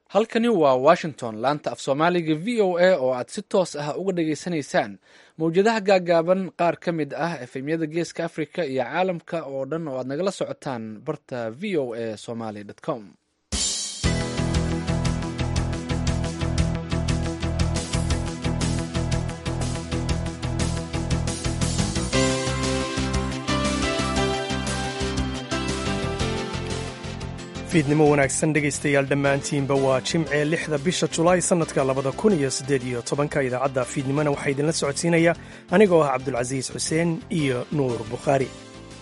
halkani waa washington laanta af soomaaliga v o a oo aad si toos ah uga dhageysanaysaan mawjadaha gaagaaban qaar ka mid ah efemyada geeska africa iyo caalamka oo dhan oo aad nagala socotaan barta v o a somaly com fiidnimo wanaagsan dhegaystayaal dhammaantiinba waa jimce lixda bisha julaay sannadka labada kun iyo siddeed iyo tobanka idaacadda fiidnimona waxaa idinla socodsiinaya anigoo ah cabdulcasiis xuseen iyo nuur bukhaari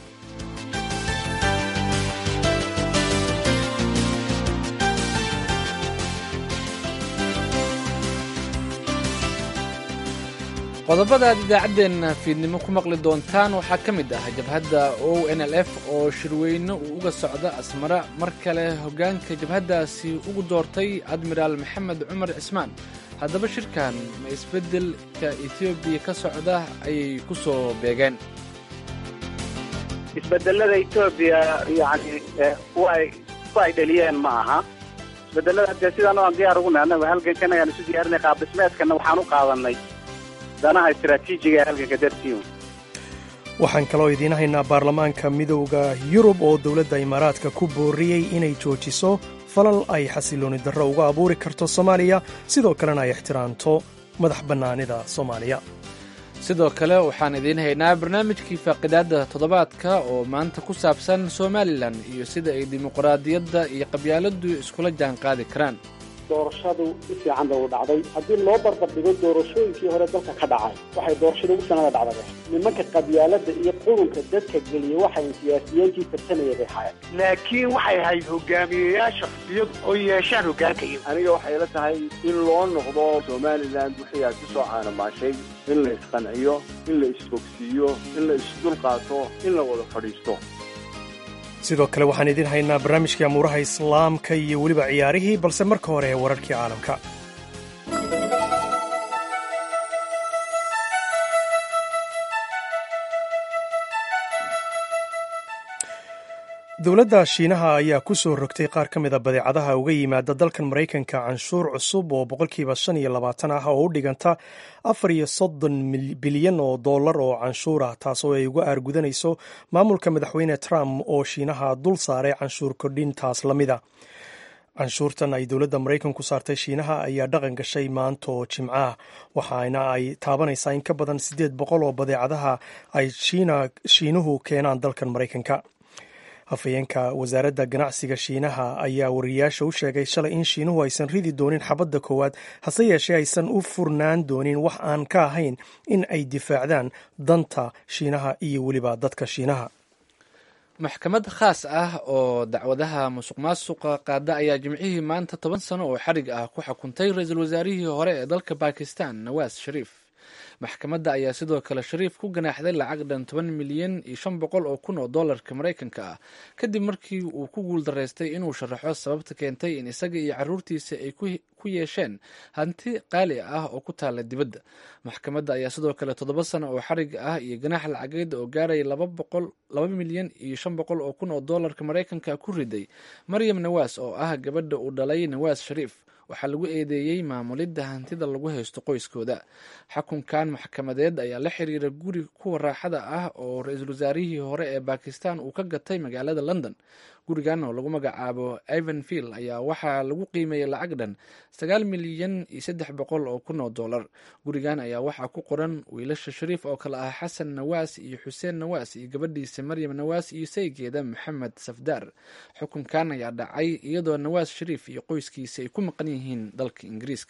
qodobada aad idaacaddeenna fiidnimo ku maqli doontaan waxaa ka mid ah jabhadda o n l f oo shirweyne uu uga socda asmara mar kale hoggaanka jabhaddaasi ugu doortay admiraal maxamed cumar cismaan haddaba shirkan ma isbeddelka etoobiya ka socda ayay ku soo beegeen isbedelada etoobiya yani ku ay dhaliyeen ma aha isbedelada dee sidaan aan diyaar ugu nahay annaga halgankan ayaan isu diyaarinay qaab dhismeedkana waxaan u qaadanay danaha istaraatiijiga ee halganka dartiiun waxaan kaloo idiin haynaa baarlamaanka midowda yurub oo dowladda imaaraadka ku booriyey inay joojiso falal ay xasilooni darro uga abuuri karto soomaaliya sidoo kalena ay ixtiraamto madax bannaanida soomaaliya sidoo kale waxaan idiin haynaa barnaamijkii faaqidaadda toddobaadka oo maanta ku saabsan somalilan iyo sida ay dimuqraadiyadda iyo qabyaaladdu iskula jaan qaadi karaan doorashadu si fiican bay u dhacday haddii loo barbardhigo doorashooyinkii hore dalka ka dhacay waxay doorashada ugu sanada dhacdaba nimanka qabyaalada iyo qurunka dadka geliya waxay siyaasiyiintii tartamaya bay haayeen laakiin waxay ahayd hogaamiyeyaasha xisbiyadu oo yeeshaan hoggaanka iyo aniga waxay la tahay in loo noqdo somalilan wixii aad ku soo caanamaashay in la isqanciyo in la isfogsiiyo in la isdulqaato in la wada fadhiisto sidoo kale waxaan idiin haynaa barnaamijkii amuuraha islaamka iyo weliba ciyaarihii balse marka hore ee wararkii caalamka dowladda shiinaha ayaa ku soo rogtay qaar ka mida badeecadaha uga yimaada dalkan maraykanka canshuur cusub oo boqolkiiba shan iyo labaatan ah oo u dhiganta afar iyo soddon bilyan oo dollar oo canshuur ah taasoo ay uga aargudanayso maamulka madaxweyne trump oo shiinaha dul saaray canshuur kordhintaas la mida canshuurtan ay dowladda maraykanku saartay shiinaha ayaa dhaqan gashay maanta oo jimcaah waxaana ay taabanaysaa in ka badan siddeed boqol oo badeecadaha ay shiinuhu keenaan dalkan maraykanka hafayeenka wasaaradda ganacsiga shiinaha ayaa wariyayaasha u sheegay shalay in shiinuhu aysan ridi doonin xabadda koowaad hase yeeshee aysan u furnaan doonin wax aan ka ahayn in ay difaacdaan danta shiinaha iyo weliba dadka shiinaha maxkamad khaas ah oo dacwadaha musuq maasuqa qaada ayaa jimcihii maanta toban sano oo xarig ah ku xukuntay ra-iisul wasaarihii hore ee dalka bakistan nawaas shariif maxkamadda ayaa sidoo kale shariif ku ganaaxday lacag dhan toban milyan iyo shan boqol oo kun oo dollarka maraykanka ah kadib markii uu ku guuldaraystay inuu sharaxo sababta keentay in isaga iyo caruurtiisa ay ku yeesheen hanti qaali ah oo ku taalla dibadda maxkamadda ayaa sidoo kale toddoba sano oo xarig ah iyo ganaax lacageed oo gaaraya laba milyan iyo shan boqol oo kun oo dollarka maraykanka ku riday maryam nawaas oo ah gabadha uu dhalay nawaas shariif waxaa lagu eedeeyey maamulidda hantida lagu haysto qoyskooda xukunkan maxkamadeed ayaa la xiriira guri kuwa raaxada ah oo ra-iisul wasaarihii hore ee bakistan uu ka gatay magaalada london gurigan oo lagu magacaabo ivanvill ayaa waxaa lagu qiimeeyey lacag dhan sagaal milyan iyo saddex boqol oo kun oo dollar gurigan ayaa waxaa ku qoran wiilasha shariif oo kale ah xasan nawaas iyo xuseen nawaas iyo gabadhiisa maryam nawaas iyo saygeeda maxamed safdaar xukunkan ayaa dhacay iyadoo nawaas shariif iyo qoyskiisa ay ku maqan yihiin dalka ingiriiska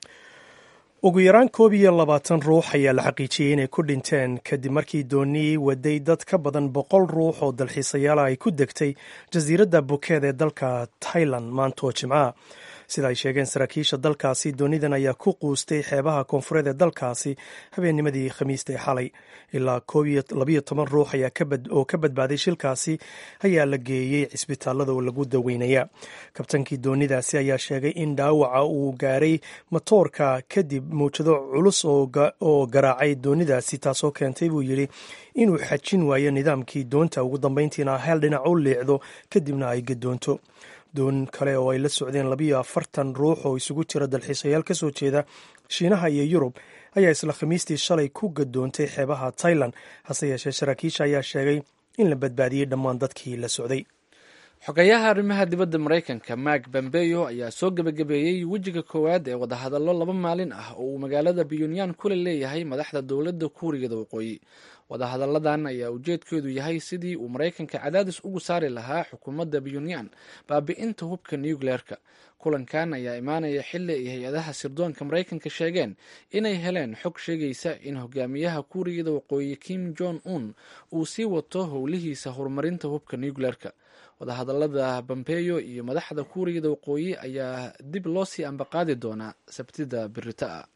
ugu yaraan koob iyo labaatan ruux ayaa la xaqiijiyey inay ku dhinteen kadib markii doonii waday dad ka badan boqol ruux oo dalxiisayaala ay ku degtay jasiiradda bukeed ee dalka tailan maanta oo jimcaha sida ay sheegeen saraakiisha dalkaasi doonidan ayaa ku quustay xeebaha koonfureed ee dalkaasi habeennimadii khamiista ee xalay ilaa labayo toban ruux oo ka badbaaday shilkaasi ayaa la geeyey cisbitaalada oo lagu daweynaya kabtankii doonidaasi ayaa sheegay in dhaawaca uu gaaray matoorka kadib mawjado culus oo garaacay doonidaasi taasoo keentay buu yidhi inuu xajin waayo nidaamkii doonta ugu dambeyntiina hel dhinac u liicdo kadibna ay gadoonto doon kale oo ay la socdeen labiyo afartan ruux oo isugu jira dalxiisayaal ka soo jeeda shiinaha iyo yurub ayaa isla khamiistii shalay ku gadoontay xeebaha tailan hase yeeshee saraakiisha ayaa sheegay in la badbaadiyey dhammaan dadkii la socday xogayaha arrimaha dibadda maraykanka mark bambeyo ayaa soo gebagabeeyey wejiga koowaad ee wadahadallo laba maalin ah oo uu magaalada pyonyan kula leeyahay madaxda dowladda kuuriyada waqooyi wadahadalladan ayaa ujeedkeedu yahay sidii uu maraykanka cadaadis ugu saari lahaa xukuumadda pyonyan baabi'inta hubka nucleerka kulankan ayaa imaanaya xili ay hay-adaha sirdoonka maraykanka sheegeen inay heleen xog sheegaysa in hogaamiyaha kuuriyada waqooyi kim jong un uu sii wato howlihiisa horumarinta hubka nucleerka wadahadallada bambeyo iyo madaxda kuuriyada waqooyi ayaa dib loo sii ambaqaadi doonaa sabtida birita ah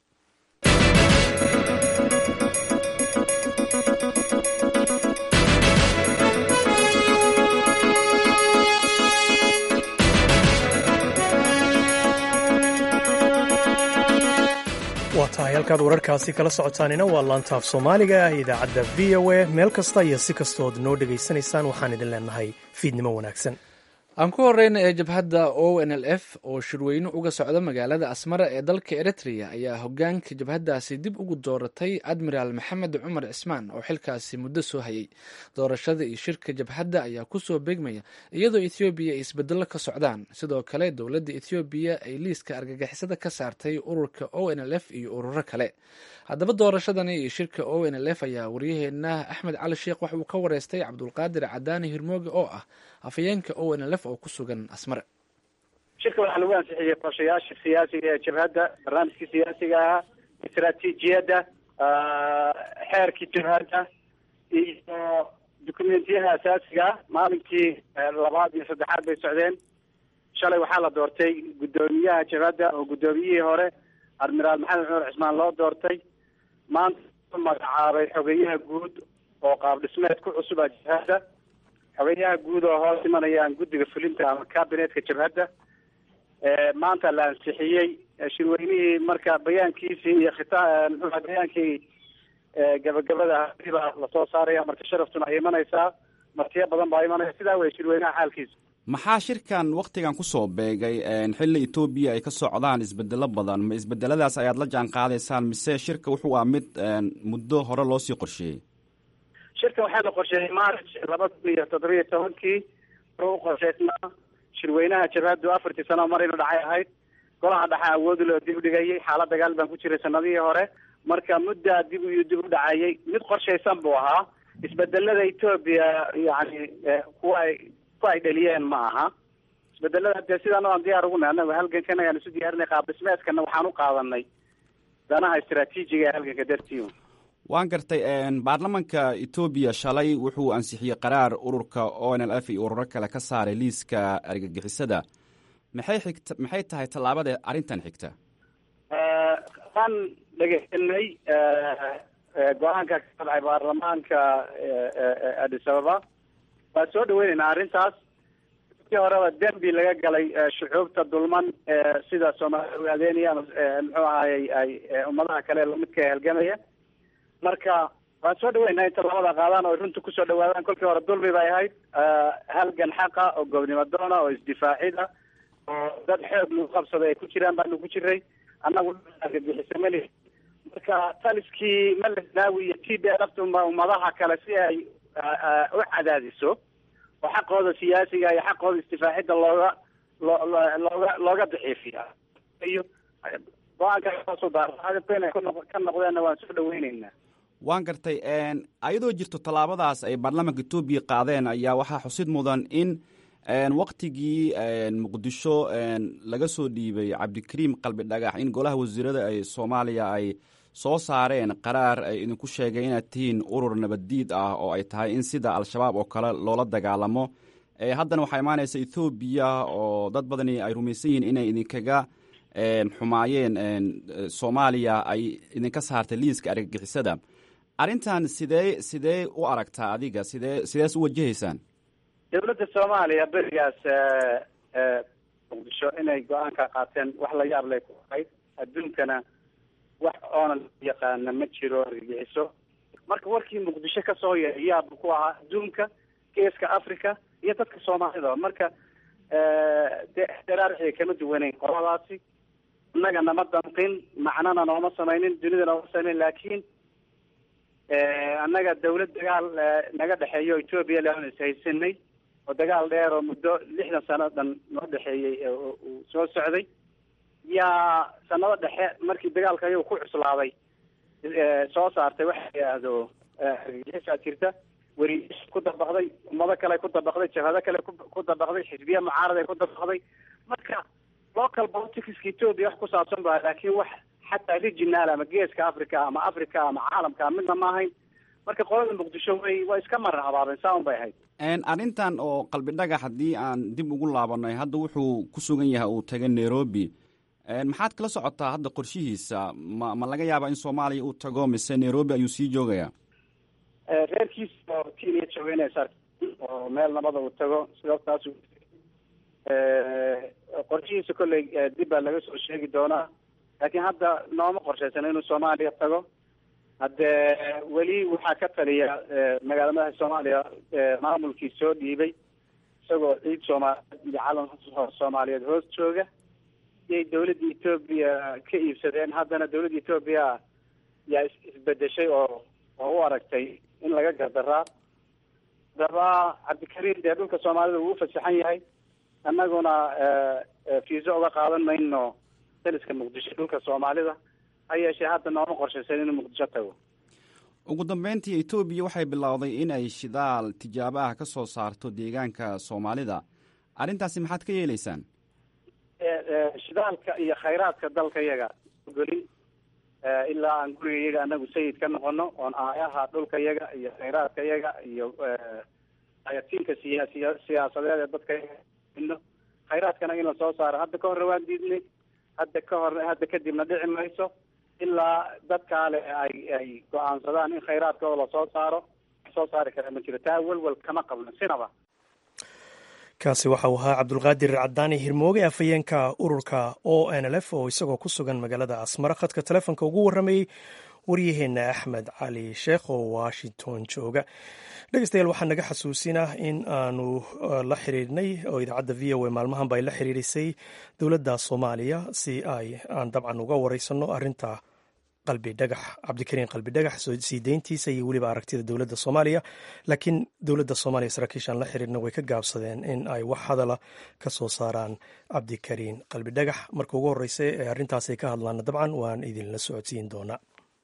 waa tahay halkaad wararkaasi kala socotaanina waa laantaaf soomaaliga ah idaacadda v o a meel kasta iyo si kastood noo dhegaysanaysaan waxaan idin leenahay fiidnimo wanaagsan aan ku horeyna ee jabhadda o n l f oo shirweyne uga socda magaalada asmara ee dalka eritrea ayaa hogaanka jabhaddaasi dib ugu dooratay admiraal maxamed cumar cismaan oo xilkaasi muddo soo hayay doorashada iyo shirka jabhadda ayaa kusoo beegmaya iyadoo ethoobiya ay isbedello ka socdaan sidoo kale dowladda ethoobiya ay liiska argagixisada ka saartay ururka o n l f iyo ururo kale haddaba doorashadani iyo shirka o n l f ayaa waryaheena axmed cali sheekh wax uu ka wareystay cabdulqaadir cadaani hirmooge oo ah afhayeenka o n l f oo ku sugan asmare shirka waxaa lagu ansixiyey qorshayaasha siyaasiga ee jabhadda barnaamijkii siyaasiga ahaa istaraatiijiyadda xeerkii jabhadda iyo dukumentiyaha asaasiga ah maalinkii labaad iyo saddexaad bay socdeen shalay waxaa la doortay guddoomiyaha jabhadda oo guddoomiyihii hore admiraal maxamed cumar cismaan loo doortay maanta magacaabay xogeyaha guud oo qaab dhismeed ku cusuba jabhadda xogeyaha guud oo hoos imanayaan guddiga fulinta ama cabinetka jabhadda maanta la ansixiyey shirweynihii marka bayaankiisii iyo khita muxuuha bayaankii gabagabada baa lasoo saaraya marka sharaftuna ay imanaysaa martiyo badan baa imanaya sidaa wey shirweynaha xaalkiisa maxaa shirkan waktigan kusoo beegay xilli etoobiya ay ka socdaan isbedelo badan ma isbedeladaas ayaad la jaan qaadaysaan mise shirka wuxuu ah mid muddo hore loosii qorsheeyey shirkan waxaa la qorsheeyey march laba kun iyo toddobiyo tobankii wuxuu u qorshaysnaa shirweynaha jabhaddu afartii sano mar inu dhacay ahayd golaha dhexe awoodi loo dib u dhigayay xaalad dagaal baan ku jiray sanadihii hore marka muddaa dib iyo dib u dhacayay mid qorshaysan buu ahaa isbedelada etoobiya yani kuwa ay kuwa ay dheliyeen ma aha isbedelada dee sidaan aan diyaar ugu nahay anagu halgankan ayaan isu diyaarinay qaab dhismeedkana waxaan u qaadanay danaha istaraatiijiga ee halganka dartii waan gartay baarlamanka etoobiya shalay wuxuu ansixiyey qaraar ururka o n l f iyo ururo kale ka saaray liiska argagixisada maxay xigta maxay tahay tallaabada arrintan xigta waan dhegeysanay go-aanka ka sodcay baarlamaanka addis ababa waan soo dhaweyneynaa arrintaas kii horeba dembi laga galay shucuubta dulman sida soomaalida ogaadeynaya ama muxuu ahayey ay ummadaha kale lamidka halgamaya marka waan soo dhaweynaa inta labada qaadaan oo runta kusoo dhawaadaan kolkii hore dulmi bay ahayd halgan xaqa oo gobnimo doona oo isdifaacida oo dad xoog lagu qabsaday ay ku jiraan baanu ku jiray annagu argagixisa mali marka taliskii malesnaawi iyo t b lafta ummadaha kale si ay u cadaadiso oo xaqooda siyaasiga iyo xaqooda isdifaacida looga loo looga looga daciifiya iyo go-aanka kasoo daaradabka inay ka noqdeenna waan soo dhaweyneynaa waan gartay ayadoo jirto tallaabadaas ay baarlamaanka etoobiya qaadeen ayaa waxaa xusid mudan in waktigii muqdisho laga soo dhiibay cabdikariim qalbi dhagax in golaha wasiirada ay soomaaliya ay soo saareen qaraar ay idinku sheegay inaad tihiin urur nabaddiid ah oo ay tahay in sida al-shabaab oo kale loola dagaalamo haddana waxaa imaanaysa ethoobiya oo dad badani ay rumaysan yihiin inay idinkaga xumaayeen soomaaliya ay idinka saartay liiska argagixisada arrintan sidee sidee u aragtaa adiga sidee sidees u wajahaysaan dowladda soomaaliya berigaas muqdisho inay go-aanka qaateen wax la yaab lay ku ahayd adduunkana wax oonan yaqaana ma jiro argagixiso marka warkii muqdisho kasoo yeeray yaab ku ahaa adduunka geeska africa iyo dadka soomaalida marka dee daraarciga kama duwaneyn qoladaasi innaga nama damqin macnana nooma samaynin dunida nooma samaynin laakiin annaga dawlad dagaal naga dhexeeyo etoobiya lean ishaysanay oo dagaal dheer oo muddo lixdan sano dhan noo dhexeeyey uu soo socday yaa sanado dhexe markii dagaalka ayagu ku cuslaaday soo saartay waxa la yidhaahdo argagixisaa jirta weriyash ku dabaqday ummado kale ku dabaqday jabhado kale ku dabaqday xisbiya mucaaraday ku dabaqday marka local politicska etoobiya wax ku saabsan ba laakiin wax xataa regional ama geeska africa ama africa ama caalamka midna ma ahayn marka qolada muqdisho way waa iska marar habaabeen saa un bay ahayd arrintan oo qalbi dhagax haddii aan dib ugu laabanay hadda wuxuu ku sugan yahay uu tagay nairobi maxaad kala socotaa hadda qorshihiisa ma ma laga yaabaa in soomaaliya uu tago mise nairobi ayuu sii joogayaa reerkiisa oo kenya joogeynaysa oo meel nabada uu tago sababtaas qorshihiisa kolley dib baa laga soo sheegi doonaa laakiin hadda nooma qorshaysan inuu soomaaliya tago haddee weli waxaa ka taliya magaala madaxa soomaaliya maamulkii soo dhiibay isagoo ciid soomaaliyeed iyo calan soomaaliyeed hoos jooga iyay dawladda etoobiya ka iibsadeen haddana dawladda etoobiya yaa isbedeshay oo oo u aragtay in laga gardaraa daba cabdikariim dee dhulka soomaalida wuu ufasaxan yahay annaguna fiiso uga qaadan mayno daliska muqdisho dhulka soomaalida ha yeeshee hadda nooma qorshaysan inuu muqdisho tago ugu dambeyntii etoobiya waxay bilowday in ay shidaal tijaabo ah ka soo saarto deegaanka soomaalida arrintaasi maxaad ka yeeleysaan shidaalka iyo khayraadka dalka yaga golin ilaa aan guriga yaga anagu sayid ka noqono oon aayaha dhulka yaga iyo khayraadka yaga iyo ayatiinka siyaasiya siyaasadeed ee dadka yaga khayraadkana in la soo saaro hadda ka horre waan diidnay hadda ka hor hadda kadibna dhici mayso ilaa dadkaale ay ay go-aansadaan in khayraadkooda lasoo saaro soo saari kara ma jiro taa welwel kama qabno sinaba kaasi waxa uu ahaa cabdulqaadir cadaani hirmooge afhayeenka ururka o n l f oo isagoo ku sugan magaalada asmara khadka telefoonka ugu warramayey waryaheena axmed cali sheekh oo washington jooga dhegeystayaal waxaa naga xasuusinah in aanu la xiriirnay oo idaacadda v o a maalmahanba ay la xiriirisay dowladda soomaaliya si ay aan dabcan uga wareysano arrinta qalbi dhagax cabdikariin qalbi dhagax sii deyntiisa iyo weliba aragtida dowladda soomaaliya laakiin dowladda soomaaliya saraakiishaan la xiriirna way ka gaabsadeen in ay wax hadala ka soo saaraan cabdikariin qalbi dhagax marka ugu horreysa ee arrintaasay ka hadlaana dabcan waan idinla socodsiin doonaa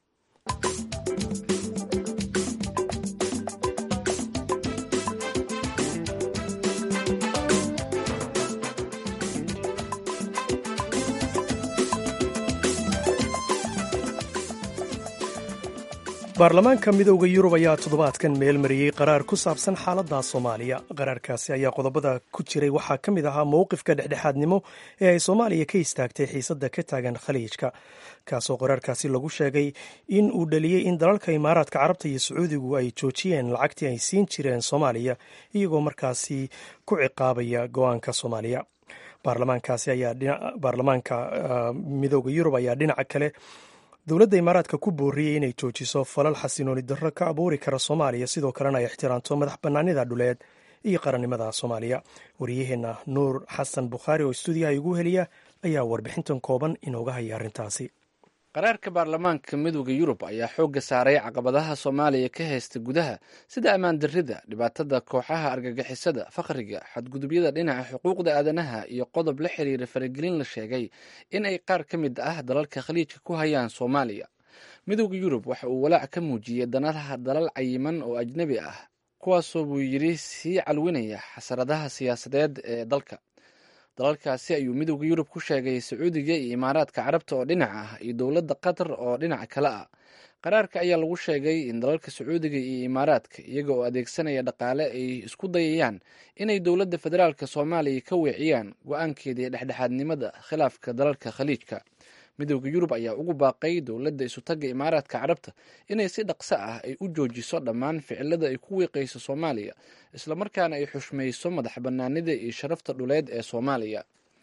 baarlamaanka midooda yurub ayaa toddobaadkan meel mariyey qaraar ku saabsan xaaladda soomaaliya qaraarkaasi ayaa qodobada ku jiray waxaa ka mid ahaa mowqifka dhexdhexaadnimo ee ay soomaaliya ka istaagtay xiisadda ka taagan khaliijka kaasoo qaraarkaasi lagu sheegay in uu dhaliyey in dalalka imaaraadka carabta iyo sacuudigu ay joojiyeen lacagtii ay siin jireen soomaaliya iyagoo markaasi ku ciqaabaya go-aanka soomaaliya baarlamaankaasi ayaa baarlamaanka midooda yurub ayaa dhinaca kale dowladda imaaraadka ku booriyey inay joojiso falal xasinooni darro ka abuuri kara soomaaliya sidoo kalena ay ixtiraamto madax bannaanida dhuleed iyo qarannimada soomaaliya wariyaheenna nuur xasan bukhaari oo stuudiyaha igu heliya ayaa warbixintan kooban inooga haya arrintaasi qaraarka baarlamaanka midooda yurub ayaa xoogga saaray caqabadaha soomaaliya ka haysta gudaha sida ammaan darrida dhibaatada kooxaha argagixisada faqriga xadgudubyada dhinaca xuquuqda aadanaha iyo qodob la xiriira faragelin la sheegay in ay qaar ka mid ah dalalka khaliijka ku hayaan soomaaliya midooda yurub waxa uu walaac ka muujiyey danadaha dalal cayiman oo ajnebi ah kuwaasoo buu yidhi sii calwinaya xasaradaha siyaasadeed ee dalka dalalkaasi ayuu midooda yurub ku sheegay sacuudiga iyo imaaraadka carabta oo dhinac ah iyo dowladda qatar oo dhinac kale ah qaraarka ayaa lagu sheegay in dalalka sacuudiga iyo imaaraadka iyaga oo adeegsanaya dhaqaale ay isku dayayaan inay dowladda federaalka soomaaliya ka weeciyaan go-aankeedii dhexdhexaadnimada khilaafka dalalka khaliijka midooda yurub ayaa ugu baaqay dowladda isutagga imaaraadka carabta inay si dhaqso ah ay u joojiso dhammaan ficilada ay ku wiiqayso soomaaliya islamarkaana ay xushmayso madax bannaanida iyo sharafta dhuleed ee soomaaliya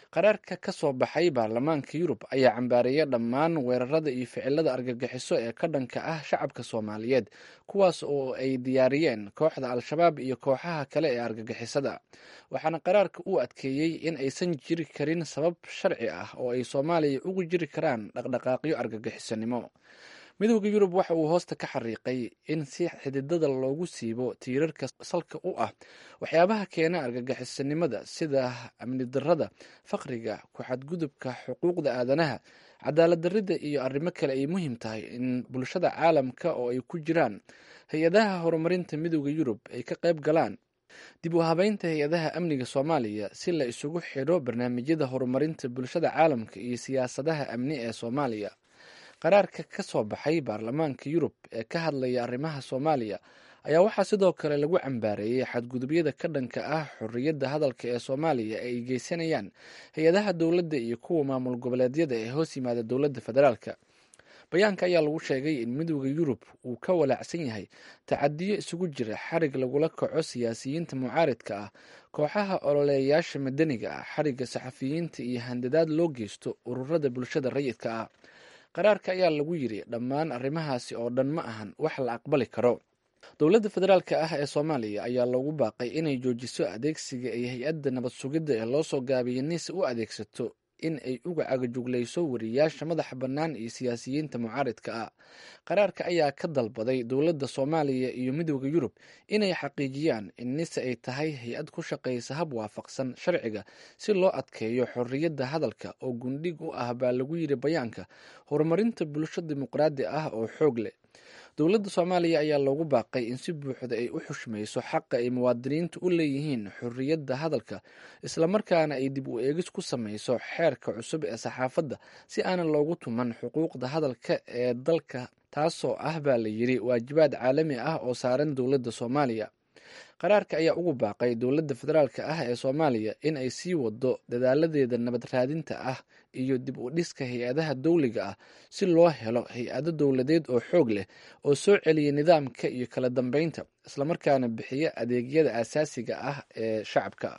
qaraarka ka soo baxay baarlamaanka yurub ayaa cambaareeya dhammaan weerarada iyo ficilada argagixiso ee ka dhanka ah shacabka soomaaliyeed kuwaas oo ay diyaariyeen kooxda al-shabaab iyo kooxaha kale ee argagixisada waxaana qaraarka uu adkeeyey in aysan jiri karin sabab sharci ah oo ay soomaaliya ugu jiri karaan dhaqdhaqaaqyo argagixisanimo midooda yurub waxa uu hoosta ka xariiqay in si xididada loogu siibo tiirarka salka u ah waxyaabaha keena argagixisanimada sida amni darada faqriga ku-xadgudubka xuquuqda aadanaha cadaalad darida iyo arrimo kale ay muhiim tahay in bulshada caalamka oo ay ku jiraan hay-adaha horumarinta midooda yurub ay ka qayb galaan dib u habeynta hay-adaha amniga soomaaliya si la isugu xidho barnaamijyada horumarinta bulshada caalamka iyo siyaasadaha amni ee soomaaliya qaraarka ka soo baxay baarlamaanka yurub ee ka hadlaya arrimaha soomaaliya ayaa waxaa sidoo kale lagu cambaareeyey xadgudubyada ka dhanka ah xorriyadda hadalka ee soomaaliya ee ay geysanayaan hay-adaha dowladda iyo kuwa maamul goboleedyada ee hoos yimaada dowladda federaalka bayaanka ayaa lagu sheegay in midooda yurub uu ka walaacsan yahay tacadiyo isugu jira xarig lagula kaco siyaasiyiinta mucaaridka ah kooxaha ololeeyaasha madaniga ah xarigga saxafiyiinta iyo handadaad loo geysto ururada bulshada rayidka ah qaraarka ayaa lagu yiri dhammaan arrimahaasi oo dhan ma ahan wax la aqbali karo dowladda federaalka ah ee soomaaliya ayaa loogu baaqay inay joojiso adeegsiga ay hay-adda nabad sugidda ee loo soo gaabiyay nise u adeegsato in ay uga cagajuglayso wariyaasha madaxa bannaan iyo siyaasiyiinta mucaaridka ah qaraarka ayaa ka dalbaday dowladda soomaaliya iyo midooda yurub inay xaqiijiyaan in nise ay tahay hay-ad ku shaqaysa hab waafaqsan sharciga si loo adkeeyo xorriyadda hadalka oo gundhig u ah baa lagu yiri bayaanka horumarinta bulsho dimuqraadi ah oo xoog leh dowladda soomaaliya ayaa loogu baaqay in si buuxda ay u xushmayso xaqa ay muwaadiniintu u leeyihiin xorriyadda hadalka islamarkaana ay dib u eegis ku samayso xeerka cusub ee saxaafadda si aanan loogu tuman xuquuqda hadalka ee dalka taasoo ah baa la yiri waajibaad caalami ah oo saaran dowladda soomaaliya qaraarka ayaa ugu baaqay dowladda federaalka ah ee soomaaliya in ay sii wado dadaaladeeda nabad raadinta ah iyo dib u dhiska hay-adaha dowliga ah si loo helo hay-ado dowladeed oo xoog leh oo soo celiya nidaamka iyo kala dambeynta islamarkaana bixiya adeegyada aasaasiga ah ee shacabka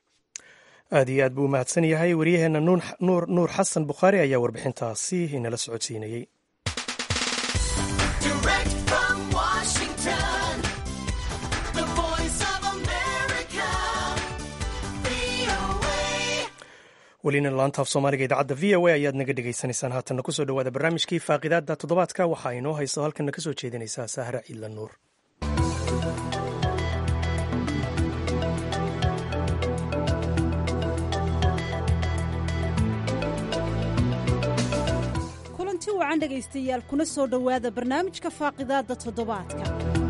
aad iyo aad buu umahadsan yahay waryaheena nuur xasan bukhaari ayaa warbixintaasi inala socodsiinayey welina laantaaf soomaaliga idaacadda v o a ayaad naga dhegaysanaysaan haatanna kusoo dhowaada barnaamijkii faaqidaadda toddobaadka waxaa inoo hayso halkanna ka soo jeedinaysaa sahra ciidla nuur kulanti wacan dhegaystayaal kuna soo dhowaada barnaamijka faaqidaadda toddobaadka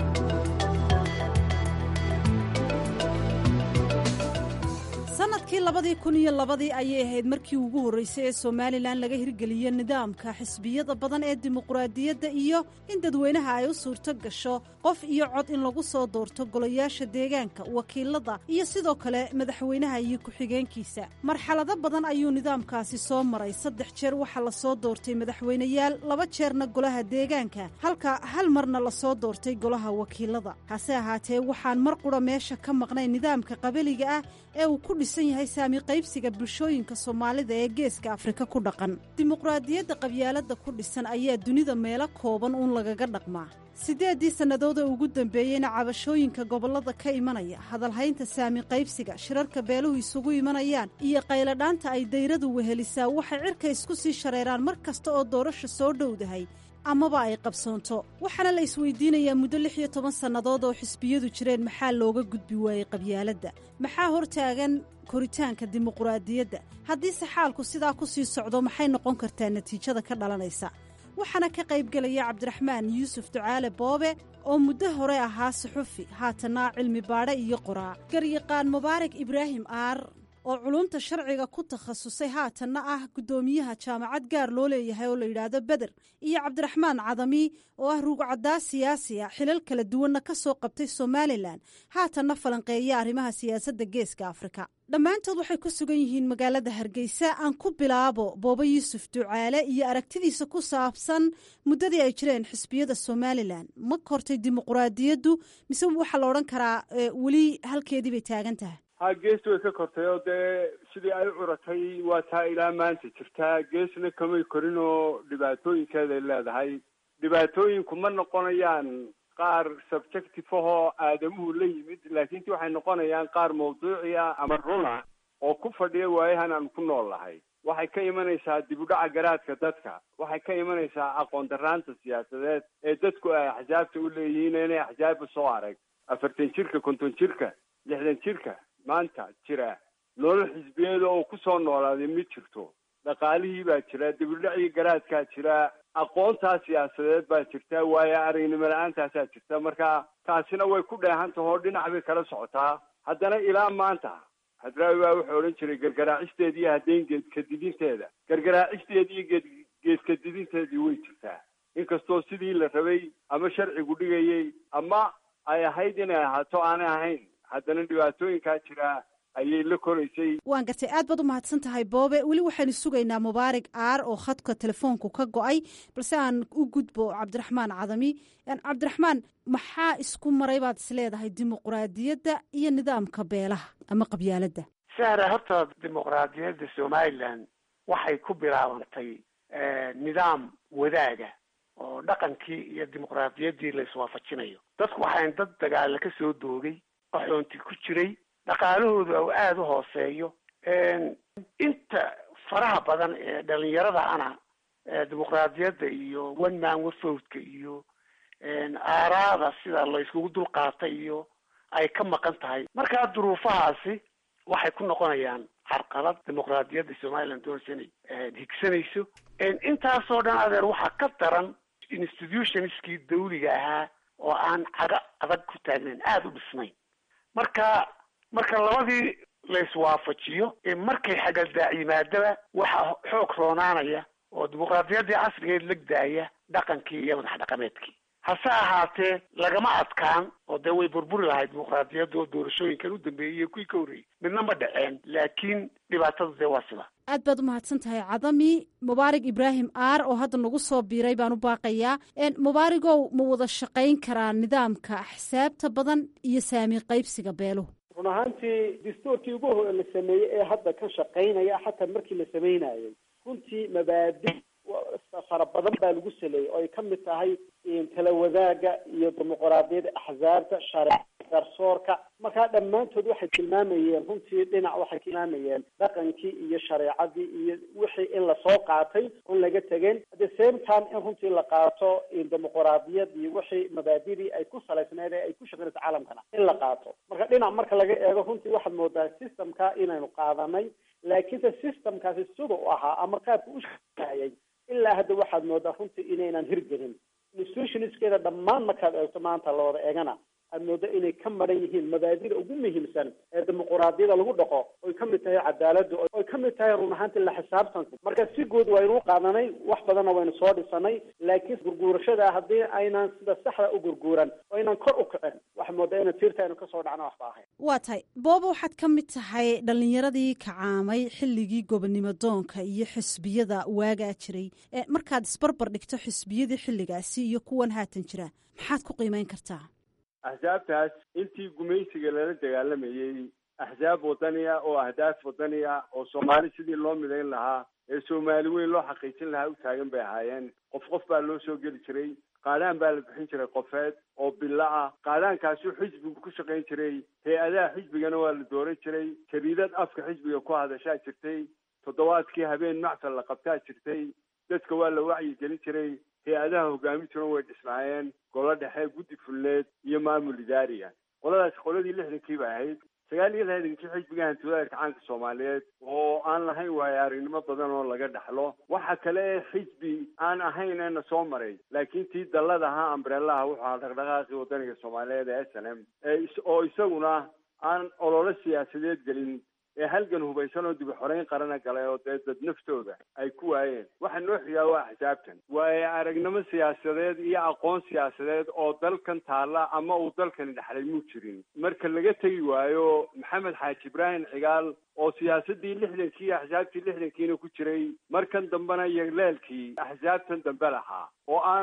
sanadkii labadii kun iyo labadii ayay ahayd markii ugu horreysay ee somalilan laga hirgeliyo nidaamka xisbiyada badan ee dimuqraadiyadda iyo in dadweynaha ay u suurto gasho qof iyo cod in lagu soo doorto golayaasha deegaanka wakiilada iyo sidoo kale madaxweynaha iyo ku-xigeenkiisa marxalado badan ayuu nidaamkaasi soo maray saddex jeer waxaa lasoo doortay madaxweyneyaal laba jeerna golaha deegaanka halka hal marna lasoo doortay golaha wakiilada hase ahaatee waxaan mar qura meesha ka maqnay nidaamka qabaliga ah ee uu ku dhisan yahay saami qaybsiga bulshooyinka soomaalida ee geeska afrika ku dhaqan dimuqraadiyadda qabyaaladda ku dhisan ayaa dunida meelo kooban uun lagaga dhaqmaa siddeeddii sannadood ee ugu dambeeyeyna cabashooyinka gobollada ka imanaya hadalhaynta saami qaybsiga shirarka beeluhu isugu imanayaan iyo qayladhaanta ay dayradu wehelisaa waxay cirka isku sii shareeraan mar kasta oo doorasha soo dhowdahay amaba ay qabsoonto waxaana la isweydiinayaa muddo lix iyo toban sannadood oo xisbiyadu jireen maxaa looga gudbi waayey qabyaaladda maxaa hortaagan koritaanka dimuqraadiyadda haddiise xaalku sidaa ku sii socdo maxay noqon kartaa natiijada ka dhalanaysa waxaana ka qaybgelaya cabdiraxmaan yuusuf ducaale boobe oo muddo hore ahaa suxufi haatanna cilmi baadhe iyo qoraa garyaqaan mubaarak ibraahim aar oo culumta sharciga ku takhasusay haatanna ah guddoomiyaha jaamacad gaar loo leeyahay oo la yidhaahdo beder iyo cabdiraxmaan cadami oo ah ruugcaddaa siyaasi ah xilal kala duwanna ka soo qabtay somalilan haatanna falanqeeya arrimaha siyaasadda geeska afrika dhammaantood waxay ku sugan yihiin magaalada hargeysa aan ku bilaabo boobo yuusuf ducaale iyo aragtidiisa ku saabsan muddadii ay jireen xisbiyada somalilan ma kortay dimuqraadiyaddu mise waxaa la odhan karaa weli halkeedii bay taagan tahay ha gees way ka kortay oo dee sidii ay u curatay waa taa ilaa maanta jirtaa geesna kamay korin oo dhibaatooyinkeeday leedahay dhibaatooyinku ma noqonayaan qaar subjective ahoo aadamuhu la yimid laakiin ti waxay noqonayaan qaar mawduuci ah ama runa oo ku fadhiya waayahan aan ku nool lahay waxay ka imanaysaa dib u dhaca garaadka dadka waxay ka imanaysaa aqoon daraanta siyaasadeed ee dadku ay axsaabta u leeyihiin inay axsaabba soo arag afartan jirka konton jirka lixdan jirka maanta jira nolol xisbiyeeda oo kusoo noolaaday ma jirto dhaqaalihii baa jira dib u dhacii garaadkaa jira aqoontaa siyaasadeed baa jirta waayo aragnimo la-aantaasaa jirta marka taasina way ku dheehan taho dhinac bay kala socotaa haddana ilaa maanta hadraawi baa wuxuu odhan jiray gargaraacisteeda iyo haddayn geedkadidinteeda gargaraacisteeda iyo geed geedkadidinteedii way jirtaa inkastoo sidii la rabay ama sharcigu dhigayay ama ay ahayd inay ahaato aanay ahayn haddana dhibaatooyinkaa jira ayay la koraysay waan gartay aad baad u mahadsan tahay boobe weli waxaynu sugaynaa mubaarig aar oo khadka telefoonku ka go-ay balse aan u gudbo cabdiraxmaan cadami cabdiraxmaan maxaa isku maray baad is leedahay dimuqraadiyadda iyo nidaamka beelaha ama qabyaaladda sahra horta dimuqraadiyadda somalilan waxay ku bilaabantay nidaam wadaaga oo dhaqankii iyo dimuqraadiyaddii la iswaafajinayo dadku waxayn dad dagaala ka soo doogay qaxoonti ku jiray dhaqaalahooda oo aada u hooseeyo inta faraha badan ee dhalinyarada ana dimuqraadiyadda iyo one man wafowdka iyo aaraada sida la iskugu dulqaatay iyo ay ka maqan tahay markaa duruufahaasi waxay ku noqonayaan carqalad dimuqraadiyadda somaliland doonaysa inay higsanayso intaasoo dhan adeer waxaa ka daran institutionskii dawliga ahaa oo aan caga adag ku taagnayn aada u dhisnayn marka marka labadii la iswaafajiyo markay xagaldaac yimaadaba waxaa xoog roonaanaya oo dimuqraadiyaddii casrigeed legdaaya dhaqankii iyo madax dhaqameedkii hase ahaatee lagama adkaan oo dee way burburi lahayd dimuqraadiyadda oo doorashooyinkan u dambeeyey iyo kuwii ka horreeyey midna ma dhaceen laakiin dhibaatada dee waa sida aad baad u mahadsan tahay cadami mubaarig ibraahim aar oo hadda nagu soo biiray baan u baaqayaa mubaarigow ma wada shaqayn karaa nidaamka axsaabta badan iyo saami qaybsiga beeluhu run ahaantii dastuurkii ugu hore la sameeyey ee hadda ka shaqaynaya xataa markii la sameynayay runtii mabaadi fara badan baa lagu saleeyey oo ay ka mid tahay tala wadaaga iyo dimuqraadiyadda axsaabta shareec garsoorka markaa dhammaantood waxay tilmaamayeen runtii dhinac waxay tilmaamayeen dhaqankii iyo shareecadii iyo wixii in lasoo qaatay on laga tegin at the same time in runtii la qaato dimuqraadiyadii wixii mabaadidii ay ku salaysneed ee ay ku shaqeynayso caalamkana in la qaato marka dhinac marka laga eego runtii waxaad moodaa systemka inaynu qaadanay laakiinse systemkaasi sida u ahaa ama qaabka u shaqeeyay ilaa hadda waxaad moodaa runtii inaynan hirgelin institutionskeeda dhammaan markaad eegto maanta la wada eegana aad moodo inay ka maran yihiin mabaadida ugu muhiimsan ee dimuqraadiyada lagu dhaqo oy ka mid tahay cadaaladda oy ka mid tahay run ahaantii la xisaabtanku marka si guud waynu u qaadanay wax badanna waynu soo dhisanay laakiin gurguurashada haddii aynan sida saxda u gurguuran oo aynan kor u kicin waxa moodaa ina tiirta aynu kasoo dhacno waxba ahayn waa tahay booba waxaad ka mid tahay dhalinyaradii kacaamay xilligii gobonimo doonka iyo xisbiyada waagaa jiray markaad isbarbar dhigto xisbiyadii xilligaasi iyo kuwan haatan jira maxaad ku qiimeyn kartaa axsaabtaas intii gumaysiga lala dagaalamayey axsaab wadaniya oo ahdaaf wadaniya oo soomaali sidii loo midayn lahaa ee soomaali weyn loo xaqiijin lahaa u taagan bay ahaayeen qof qof baa loo soo geli jiray qaadhaan baa la bixin jiray qofeed oo bilo ah qaadhaankaasu xisbigu ku shaqayn jiray hay-adaha xisbigana waa la dooran jiray jariidad afka xisbiga ku hadashaa jirtay toddobaadkii habeen macfal la qabtaa jirtay dadka waa la wacyi gelin jiray hay-adaha hogaamintuna way dhisnaayeen golo dhexe guddi fulneed iyo maamul idaariga qoladaas qoladii lixdankii bay ahayd sagaal iyo lixdankii xisbiga hantiwadaarka caanka soomaaliyeed oo aan lahayn waayo aragnimo badan oo laga dhaxlo waxa kale ee xisbi aan ahayn eena soo maray laakiin tii dallada ahaa ambreelaha wuxuu ahaa dhaqdhaqaaqii wadaniga soomaaliyeed ee s n m oo isaguna aan ololo siyaasadeed gelin ee halgan hubaysan oo dibi xoreyn qarana galay oo dee dad naftooda ay ku waayeen waxa noo xigaa waa axsaabtan waayo aragnimo siyaasadeed iyo aqoon siyaasadeed oo dalkan taalla ama uu dalkani dhexlay muu jirin marka laga tegi waayo maxamed xaaji ibraahim cigaal oo siyaasadii lixdankii iyo axsaabtii lixdankiina ku jiray markan dambena iyo leelkii axsaabtan dambe lahaa oo aan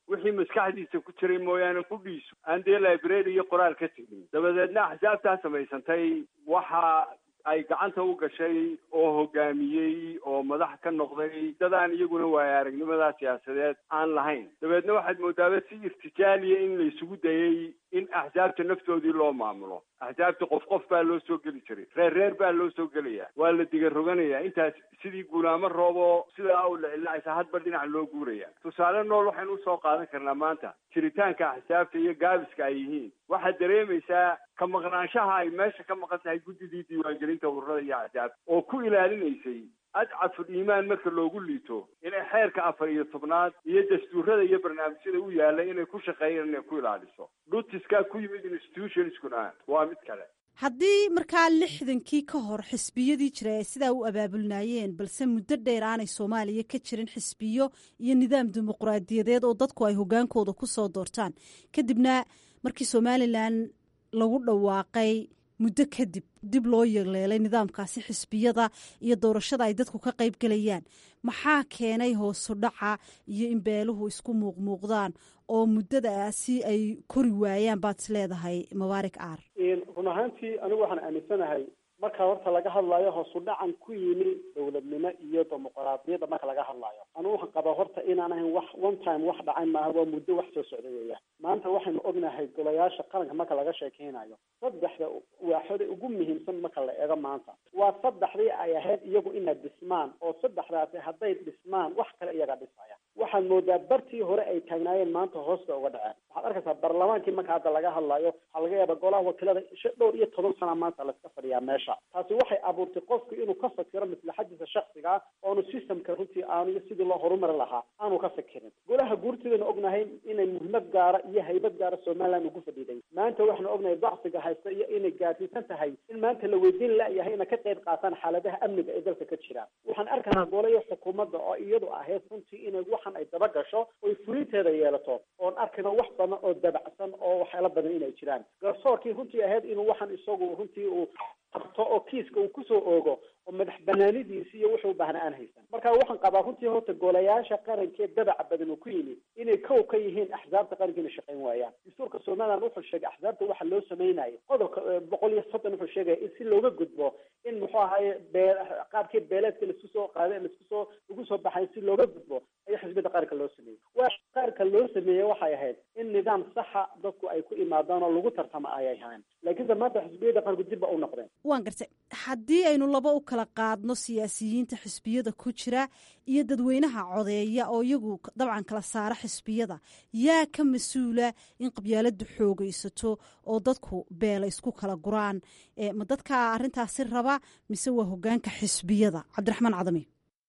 wixii maskaxdiisa ku jiray mooyaane qudhiisu aan dee library iyo qoraal ka tegin dabadeedna axsaabtaa samaysantay waxa ay gacanta u gashay oo hogaamiyey oo madax ka noqday dadaan iyaguna waayo aragnimadaa siyaasadeed aan lahayn dabeedna waxaad moodaaba si irtijaaliya in la isugu dayay in axsaabta naftoodii loo maamulo axsaabta qof qof baa loo soo geli jiray reer reer baa loo soo gelaya waa la diga roganayaa intaas sidii guulaamo roobo sidaa u lacilacaysa hadba dhinac loo guuraya tusaale nool waxaynu usoo qaadan karnaa maanta jiritaanka axsaabta iyo gaabiska ay yihiin waxaad dareemaysaa ka maqnaanshaha ay meesha ka maqan tahay guddidii diiwaangelinta ururada iyo axsaabta oo ku ilaalinaysay adcaful iimaan marka loogu liito inay xeerka afar iyo tobnaad iyo dastuurada iyo barnaamijyada u yaalla inay ku shaqeeyaan inay ku ilaaliso dhutiskaa ku yimid institutionskuna waa mid kale haddii markaa lixdankii ka hor xisbiyadii jira ay sidaa u abaabulnaayeen balse muddo dheer aanay soomaaliya ka jirin xisbiyo iyo nidaam dimuqraadiyadeed oo dadku ay hogaankooda ku soo doortaan kadibna markii somalilan lagu dhawaaqay muddo kadib dib loo yeeleelay nidaamkaasi xisbiyada iyo doorashada ay dadku ka qayb gelayaan maxaa keenay hoosu dhaca iyo in beeluhu isku muuqmuuqdaan oo muddadaasi ay kori waayaan baad is leedahay mubaarik aar run ahaantii anigu waxaan aaminsanahay marka horta laga hadlayo hoosu dhacan ku yimi dowladnimo iyo dimuqraadiyadda marka laga hadlayo anigu waxaan qabaa horta inaan ahayn wax one time wax dhacay maaha waa muddo wax soo socda weeyaan maanta waxaynu ognahay golayaasha qaranka marka laga sheekeynayo saddexda waaxoda ugu muhiimsan marka la eego maanta waa saddexdii ay ahayd iyagu inay dhismaan oo saddexdaasi hadday dhismaan wax kale iyaga dhisaya waxaad moodaa bartii hore ay taagnaayeen maanta hoosta uga dhaceen waxaad arkaysaa baarlamaankii marka hadda laga hadlayo waxaa laga yaaba golaha wakiilada dhowr iyo toban sana maanta layska fadhiyaa meesha taasi waxay abuurtay qofku inuu ka fakiro maslaxadiisa shaksiga ah oonu systemka runtii aanu sidii loo horumari lahaa aanu ka fikirin golaha guurtidaynu ognahay inay muhiimad gaara iyo haybad gaara somaliland ugu fadhiiday maanta waxaanu ognahay dacsiga haysta iyo inay gaarsiisan tahay in maanta la weydiin layahay inay ka qayb qaataan xaaladaha amniga ee dalka ka jira waxaan arkaynaa golayo xukuumadda oo iyadu ahayd runtii inay waxan ay daba gasho oy fulinteeda yeelato oon arkayno wax badan oo dabacsan oo waxyaala badan inay jiraan garsoorkii runtii ahayd inuu waxan isagu runtii uu qabto oo kiiska uu kusoo oogo oo madax banaanidiisi iyo wuxuu baahna aan haysan marka waxaan qabaa runtii horta golayaasha qarankee dabaca badan uu ku yimi inay kow ka yihiin axsaabta qaranka inay shaqayn waayaan dastuurka somaliland wuxuu sheegay axsaabta waxa loo samaynayo qodobka boqol iyo soddon wuxuu sheegaya in si looga gudbo in muxuu ahaye bee qaabkii beeleedka laisku soo qaaday laisku soo lagu soo baxay si looga gudbo ayaa xisbiyada qaranka loo sameeyey waa qaranka loo sameeyey waxay ahayd in nidaam saxa dadku ay ku imaadaan oo lagu tartamo ayay ahayn laakiinse maanta xisbiyada qaranku dib ba u noqdeen waan gartay haddii aynu laba u kala qaadno siyaasiyiinta xisbiyada ku jira iyo dadweynaha codeeya oo iyagu dabcan kala saara xisbiyada yaa ka mas-uula in qabyaaladu xoogaysato oo dadku beela isku kala guraan ma dadka arrintaasi raba mise waa hogaanka xisbiyada cabdiraxmaan cadami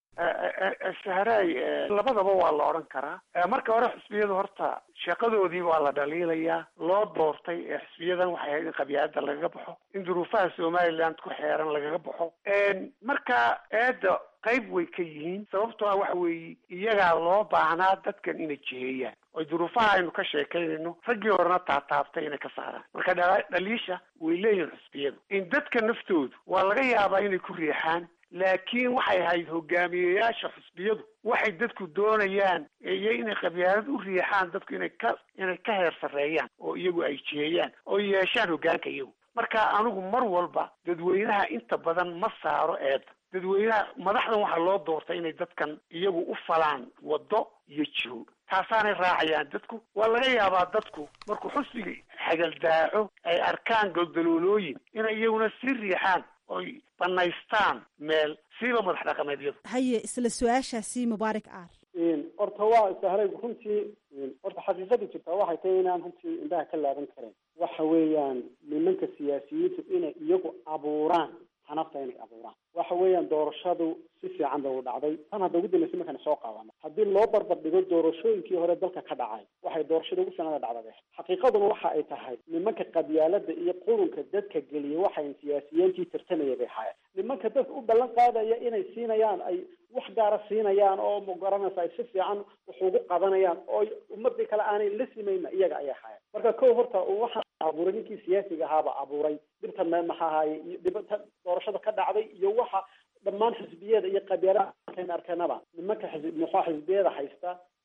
sahraay labadaba waa la odhan karaa marka hore xisbiyadu horta shaqadoodii waa la dhaliilayaa loo doortay ee xisbiyadan waxay ahayd in qabyaalada lagaga baxo in duruufaha somaliland ku xeeran lagaga baxo marka eedda qayb way ka yihiin sababtoo ah waxa weeye iyagaa loo baahnaa dadkan inay jiheeyaan oy duruufaha aynu ka sheekaynayno raggii horena taataabtay inay ka saaraan marka dhaliisha way leeyihin xisbiyadu in dadka naftoodu waa laga yaabaa inay ku riixaan laakiin waxay ahayd hogaamiyeyaasha xusbiyadu waxay dadku doonayaan iyo inay qabyaalad u riixaan dadku inay ka inay ka heer sarreeyaan oo iyagu ay jiheeyaan oo yeeshaan hogaanka iyagu marka anigu mar walba dadweynaha inta badan ma saaro eeda dadweynaha madaxdan waxaa loo doortay inay dadkan iyagu u falaan waddo iyo jiho taasaanay raacayaan dadku waa laga yaabaa dadku markuu xusbigii xagaldaaco ay arkaan goldaloolooyin inay iyaguna sii riixaan oy banaystaan meel siiba madax dhaqameedyadu haye isla su-aashaasi mubaarak aar horta waa sahray runtii horta xaqiiqada jirtaa waxay tahay inaan runtii indhaha ka laaban karayn waxa weeyaan nimanka siyaasiyiintu inay iyagu abuuraan xanafta inay abuuraan waxa weeyaan doorashadu si fiican bay u dhacday tan hadda ugu dambaysa markaan soo qaadano haddii loo barbar dhigo doorashooyinkii hore dalka ka dhacay waxay doorashada ugu sanada dhacdade xaqiiqaduna waxa ay tahay nimanka qabyaalada iyo qurunka dadka geliyay waxay siyaasiyiintii tartamaya bay ahaayeen nimanka dadka u ballan qaadaya inay siinayaan ay wax gaara siinayaan oo magaranaysa ay si fiican wax ugu qabanayaan oo ummadii kale aanay la simayna iyaga ayay ahaayeen marka kow horta waxaa abuuray ninkii siyaasiga ahaaba abuuray dhibtan me maxaa ahaye iyo dhibata doorashada ka dhacday iyo waxa dhammaan xisbiyada iyo qabyaalada arkeenaba nimanka xisb muxua xisbiyada haysta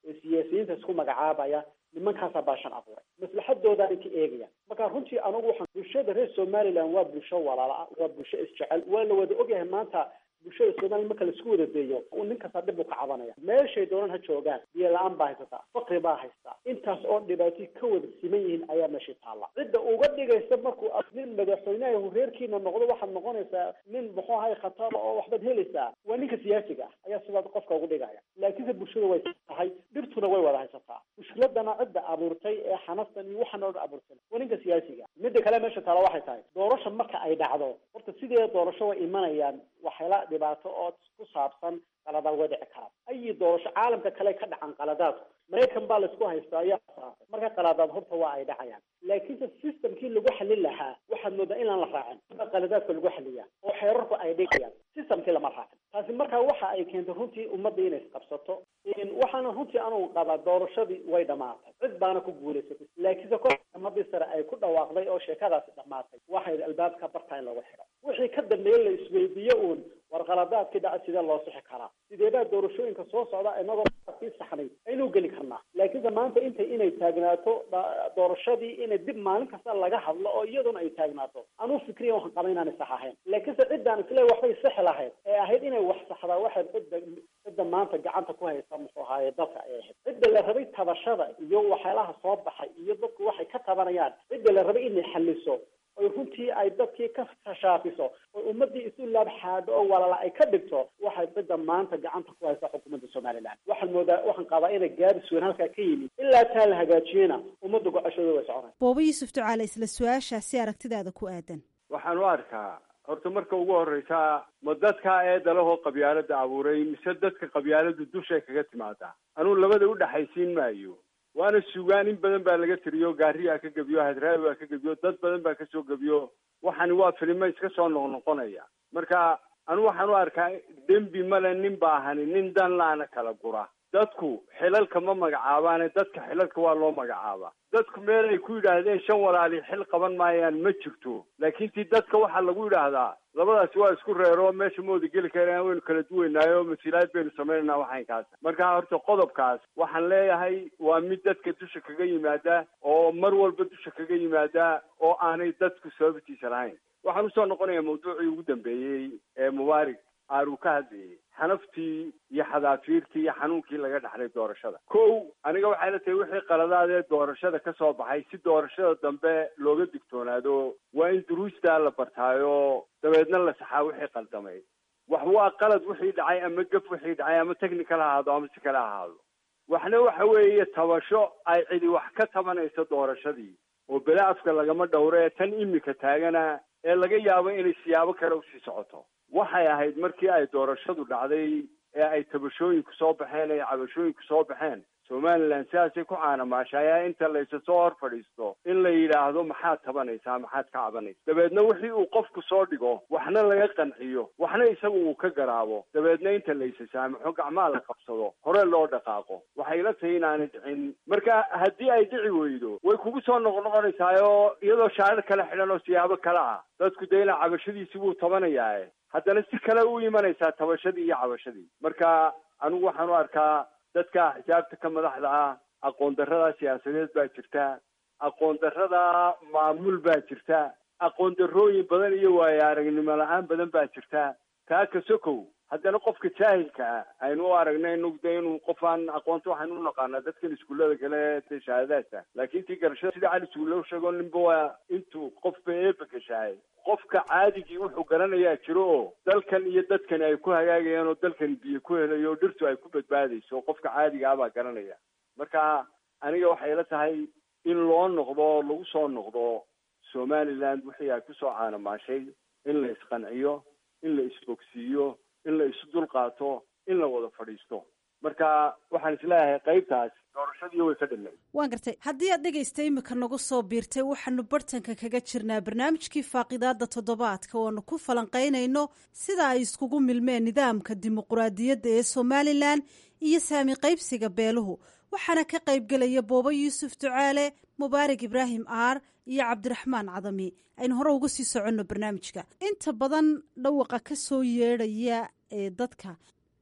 ee siyaasiyiinta isku magacaabaya nimankaasaa baashan abuuray maslaxadoodaa inka eegaya marka runtii anigu waxaan bulshada reer somaliland waa bulsho walaala ah waa bulsho isjecel waa la wada ogyahay maanta bulshada somaliland marka laisku wada deeyo nin kasta dhib uu ka cabanaya meeshay doonaan ha joogaan biyo la-aan baa haysataa fakri baa haystaa intaas oo dhibaatay ka wada siman yihiin ayaa meeshay taalla cidda uga dhigaysa markuu nin madaxweynaha reerkiina noqdo waxaad noqonaysaa nin muxuu ahay khatar oo waxbaad helaysaa waa ninka siyaasiga ah ayaa sidaas qofka ugu dhigaya laakiinse bulshada way tahay dhibtuna way wada haysataa mushkiladana cidda abuurtay ee xanaftan iyo waxaan oo dhan abuurtay waa ninka siyaasiga midda kale meesha taala waxay tahay doorasha marka ay dhacdo horta sideeda doorasho way imanayaan waxyaala dhibaato oo ku saabsan qaladaad way dhici karaan ayi doorasho caalamka kale ka dhacan qaladaadku maraykan baa laisku haystaa ayaa saabay marka qaladaad horta waa ay dhacayaan laakiinse systemkii lagu xalin lahaa waxaad moodaa inaan la raacin baa qaladaadka lagu xaliyaa oo xeerarku ay dhigayaan systemkii lama raacin taasi marka waxa ay keentay runtii ummadda inay isqabsato waxaana runtii anugu qabaa doorashadii way dhamaatay cid baana ku guulaysatay laakiinse kor ummadii sare ay ku dhawaaqday oo sheekadaasi dhamaatay waxay albaabka bartaa in lagu xidho wixii ka dambeeye la isweydiiyo uun war qaladaadkii dhaca sidee loo sixi karaa sideebaa doorashooyinka soo socda inagoo sii saxnay aynu geli karnaa laakiinse maanta intay inay taagnaato doorashadii inay dib maalin kasta laga hadlo oo iyaduna ay taagnaato anuu fikriya waxaan qaba inaanay sax ahayn laakiinse ciddaan isle waxbay sixi lahayd ee ahayd inay wax saxdaa waxay cidda cidda maanta gacanta ku haysa muxuu ahaaye dalka ay ahayd cidda la rabay tabashada iyo waxyaalaha soo baxay iyo dadku waxay ka tabanayaan cidda la rabay inay xaliso oy runtii ay dadkii ka shaafiso oy ummadii isu laabxaado oo walala ay ka dhigto waxay cidda maanta gacanta ku haysa xukuumadda somaliland waxaan moodaa waxaan qabaa inay gaadis weyn halkaa ka yimid ilaa taa la hagaajiyena ummadda gocashooda way soconay booba yuusuf ducaale isla su-aashaasi aragtidaada ku aadan waxaan u arkaa horta marka ugu horreysa ma dadka ee dalahoo qabyaalada abuuray mise dadka qabyaaladu dushay kaga timaadaa anuu labada u dhexaysiin maayo waana sugaan in badan baa laga tiriyo gaariyaa ka gebiyo hadraawi baa ka gebiyo dad badan baa kasoo gebiyo waxani waa filimo iska soo noqnoqonaya marka anu waxaan u arkaa dembi male nin baahani nin dan laana kala gura dadku xilalka ma magacaabaane dadka xilalka waa loo magacaabaa dadku meel ay ku yidhaahdeen shan walaali xil qaban maayaan ma jirto laakiin tii dadka waxaa lagu yidhaahdaa labadaasi waa isku reero meesha mooda geli karaan waynu kala duwaynaayo masiilaad baynu samaynanaa waxaynkaas marka horta qodobkaas waxaan leeyahay waa mid dadka dusha kaga yimaada oo mar walba dusha kaga yimaada oo aanay dadku sababtiisa lahayn waxaan usoo noqonayaa mawduucii ugu dambeeyey ee mubaarig aar uu ka hadlayay xanaftii iyo xadaafiirtii iyo xanuunkii laga dhaxlay doorashada kow aniga waxay la tahay wixii qaladaadee doorashada ka soo baxay si doorashada dambe looga digtoonaado waa in duruustaa la bartaayo dabeedna la saxaa wixii qaldamay wax waa qalad wixii dhacay ama gaf wixii dhacay ama technical ha ahaado ama si kale ha ahaado waxna waxa weeye tabasho ay cidi wax ka tabanayso doorashadii oo bele afka lagama dhowro ee tan imika taagana ee laga yaabo inay siyaabo kale usii socoto waxay ahayd markii ay doorashadu dhacday ee ay tabashooyinku soo baxeen ee cabashooyinku soo baxeen somaliland sidaasay ku caanamaashayaa inta laysa soo hor fadhiisto in la yidhaahdo maxaad tabanaysaa maxaad ka cabanaysa dabeedna wixii uu qofku soo dhigo waxna laga qanciyo waxna isagu uu ka garaabo dabeedna inta laysa saamaxo gacmaha la qabsado hore loo dhaqaaqo waxay la tahay inaanay dhicin marka haddii ay dhici weydo way kugu soo noqnoqonaysaayoo iyadoo shaadad kale xidhan oo siyaabo kale ah dadku dee ilaa cabashadiisi buu tabanayaa haddana si kale u imanaysaa tabashadii iyo cabashadii marka anigu waxaan u arkaa dadka xisaabta ka madaxda ah aqoon darrada siyaasadeed baa jirta aqoon darrada maamul baa jirta aqoon darrooyin badan iyo waayo aragnimo la-aan badan baa jirta taa ka sokow haddana qofka jaahilka ah aynu u aragnay nugda inuu qofaan aqoonta waxaynu u naqaanaa dadkan iskuullada kale ee shahaadaadka laakiin tii garashada sida cali suulo sheego ninba waa intuu qofba eeba gashahay qofka caadigii wuxuu garanayaa jiro oo dalkan iyo dadkani ay ku hagaagayaan oo dalkani biyo ku helayo oo dhirtu ay ku badbaadayso qofka caadiga ah baa garanaya marka aniga waxay la tahay in loo noqdo lagu soo noqdo somaliland wixii ay kusoo caanamaashay in la isqanciyo in la isbogsiiyo in la isu dulqaato in la wada fadhiisto marka waxaan isleeyahay qaybtaas doorashadii way ka dhinay waan gartay haddii aad dhegaysta imika nagu soo biirtay waxaanu bartanka kaga jirnaa barnaamijkii faaqidaada toddobaadka ooanu ku falanqaynayno sida ay iskugu milmeen nidaamka dimuquraadiyadda ee somalilan iyo saami qaybsiga beeluhu waxaana ka qaybgelaya boobo yuusuf ducaale mubaarak ibraahim aar iyo cabdiraxmaan cadami aynu hore uga sii soconno barnaamijka inta badan dhawaqa ka soo yeedhaya ee dadka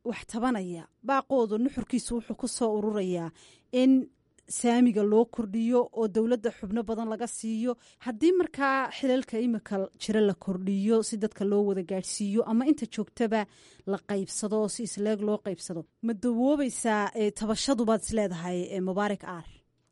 wax tabanaya baaqoodu nuxurkiisu wuxuu ku soo ururayaa in saamiga loo kordhiyo oo dowladda xubno badan laga siiyo haddii markaa xilalka imika jira la kordhiyo si dadka loo wada gaadhsiiyo ama inta joogtaba la qaybsado oo si isleeg loo qaybsado ma dawoobaysaa tabashadubaad isleedahay mubaarak aar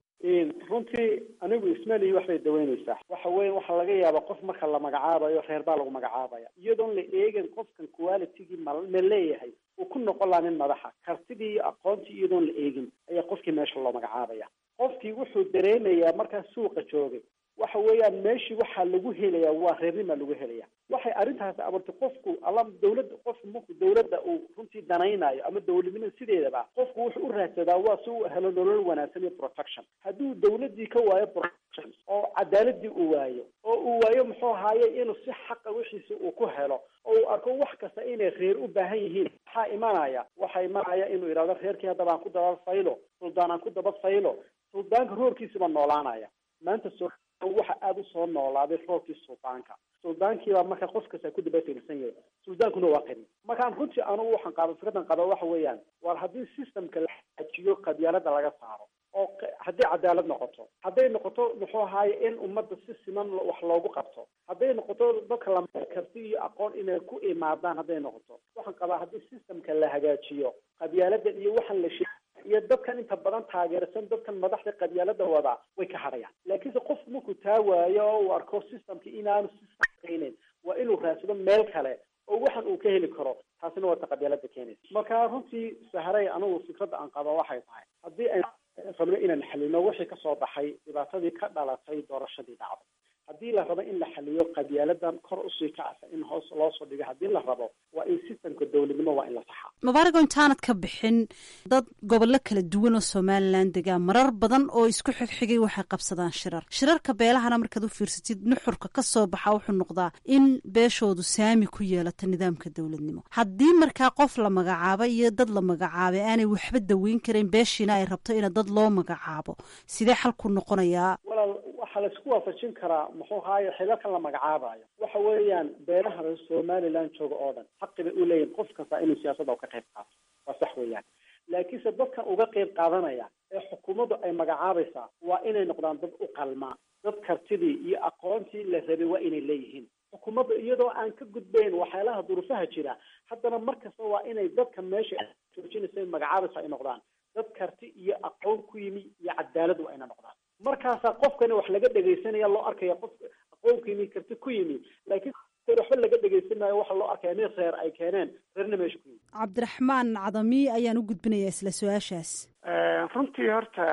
runtii anigu ismalihi waxbay daweyneysaa waxa weya waxaa laga yaabaa qof marka la magacaabayo reer baa lagu magacaabaya iyadoon la eegin qofkan qualitygii ma ma leeyahay uu ku noqon laha nin madaxa kartidii iyo aqoontii iyadoon la eegin ayaa qofkii meesha loo magacaabaya qofkii wuxuu dareemayaa markaa suuqa joogay waxa weeyaan meeshii waxaa lagu helayaa waa reernimaa lagu helaya waxay arrintaasi abuurtay qofku alla dawladda qofku marku dawladda uu runtii danaynayo ama dawladnimada sideedaba qofku wuxuu u raadsadaa waa si uu helo nolol wanaagsan iyo protection hadduu dawladdii ka waayo protection oo cadaaladii uu waayo oo uu waayo muxuu ahaaye inuu si xaqa wixiisa uu ku helo oo uu arko wax kasta inay reer u baahan yihiin maxaa imanaya waxaa imanaya inuu yidhahdo reerkii haddaba aan ku daba faylo suldaan aan ku daba faylo suldaanka roorkiisiba noolaanaya maanta so waxa aada usoo noolaaday roobkii suldaanka suldaankiibaa marka qof kasta ku daba fiirsan yahay suldaankuna waa qani markaan runtii anugu waxaan qaaba fikradan qaba waxa weeyaan war haddii systemka la xajiyo qabyaalada laga saaro oo haddii cadaalad noqoto hadday noqoto muxuu ahaaye in ummadda si siman wax loogu qabto hadday noqoto dadka la karti iyo aqoon inay ku imaadaan hadday noqoto waxaan qabaa haddii systemka la hagaajiyo qabyaaladan iyo waxaan la sheeg iyo dadkan inta badan taageersan dadkan madaxda qabyaalada wadaa way ka hadhayaan laakiinse qofku markuu taa waayo oo uu arko systemka inaanu siaqayneyn waa inuu raadsado meel kale oo waxan uu ka heli karo taasina waa ta qabyaalada keenaysa marka runtii saharay anigu fikradda aan qaba waxay tahay haddii ay rabno inaan xalino wixii kasoo baxay dhibaatadii ka dhalatay doorashadii dhacday haddii la rabo in la xaliyo qabyaaladan kor usii kacsa in hoos loo soo dhigo haddii la rabo waa in systemka dowladnimo waa in la saxaa mubaarago intaanad ka bixin dad gobollo kala duwan oo somalilan degaa marar badan oo isku xigxigay waxay qabsadaan shirar shirarka beelahana markaad u fiirsatid nuxurka ka soo baxa wuxuu noqdaa in beeshoodu saami ku yeelato nidaamka dowladnimo haddii markaa qof la magacaabo iyo dad la magacaabay aanay waxba daweyn karayn beeshiina ay rabto ina dad loo magacaabo sidee xalku noqonayaa walaal waxaa laisku waafajin karaa muxuu ahaaye xilalkan la magacaabayo waxa weeyaan beelaha reer somaliland jooga oo dhan xaqi bay u leeyihin qof kasta inuu siyaasadda ka qayb qaato waa sax weeyaan laakiinse dadkan uga qayb qaadanaya ee xukuumaddu ay magacaabaysaa waa inay noqdaan dad u qalmaa dad kartidii iyo aqoontii la rabay waa inay leeyihiin xukuumadda iyadoo aan ka gudbayn waxyaalaha duruufaha jira haddana mar kasta waa inay dadka meesha joojinaysa magacaabaysa ay noqdaan dad karti iyo aqoon ku yimi iyo cadaalad waa ina noqdaan markaasaa qofkani wax laga dhegaysanaya loo arkaya qof aqoon ku yimi karti ku yimi laakiin waxba laga dhegaysan maayo waxa loo arkaya nin reer ay keeneen reerna meesha ku yimi cabdiraxmaan cadami ayaan u gudbinayaa isla su-aashaas runtii horta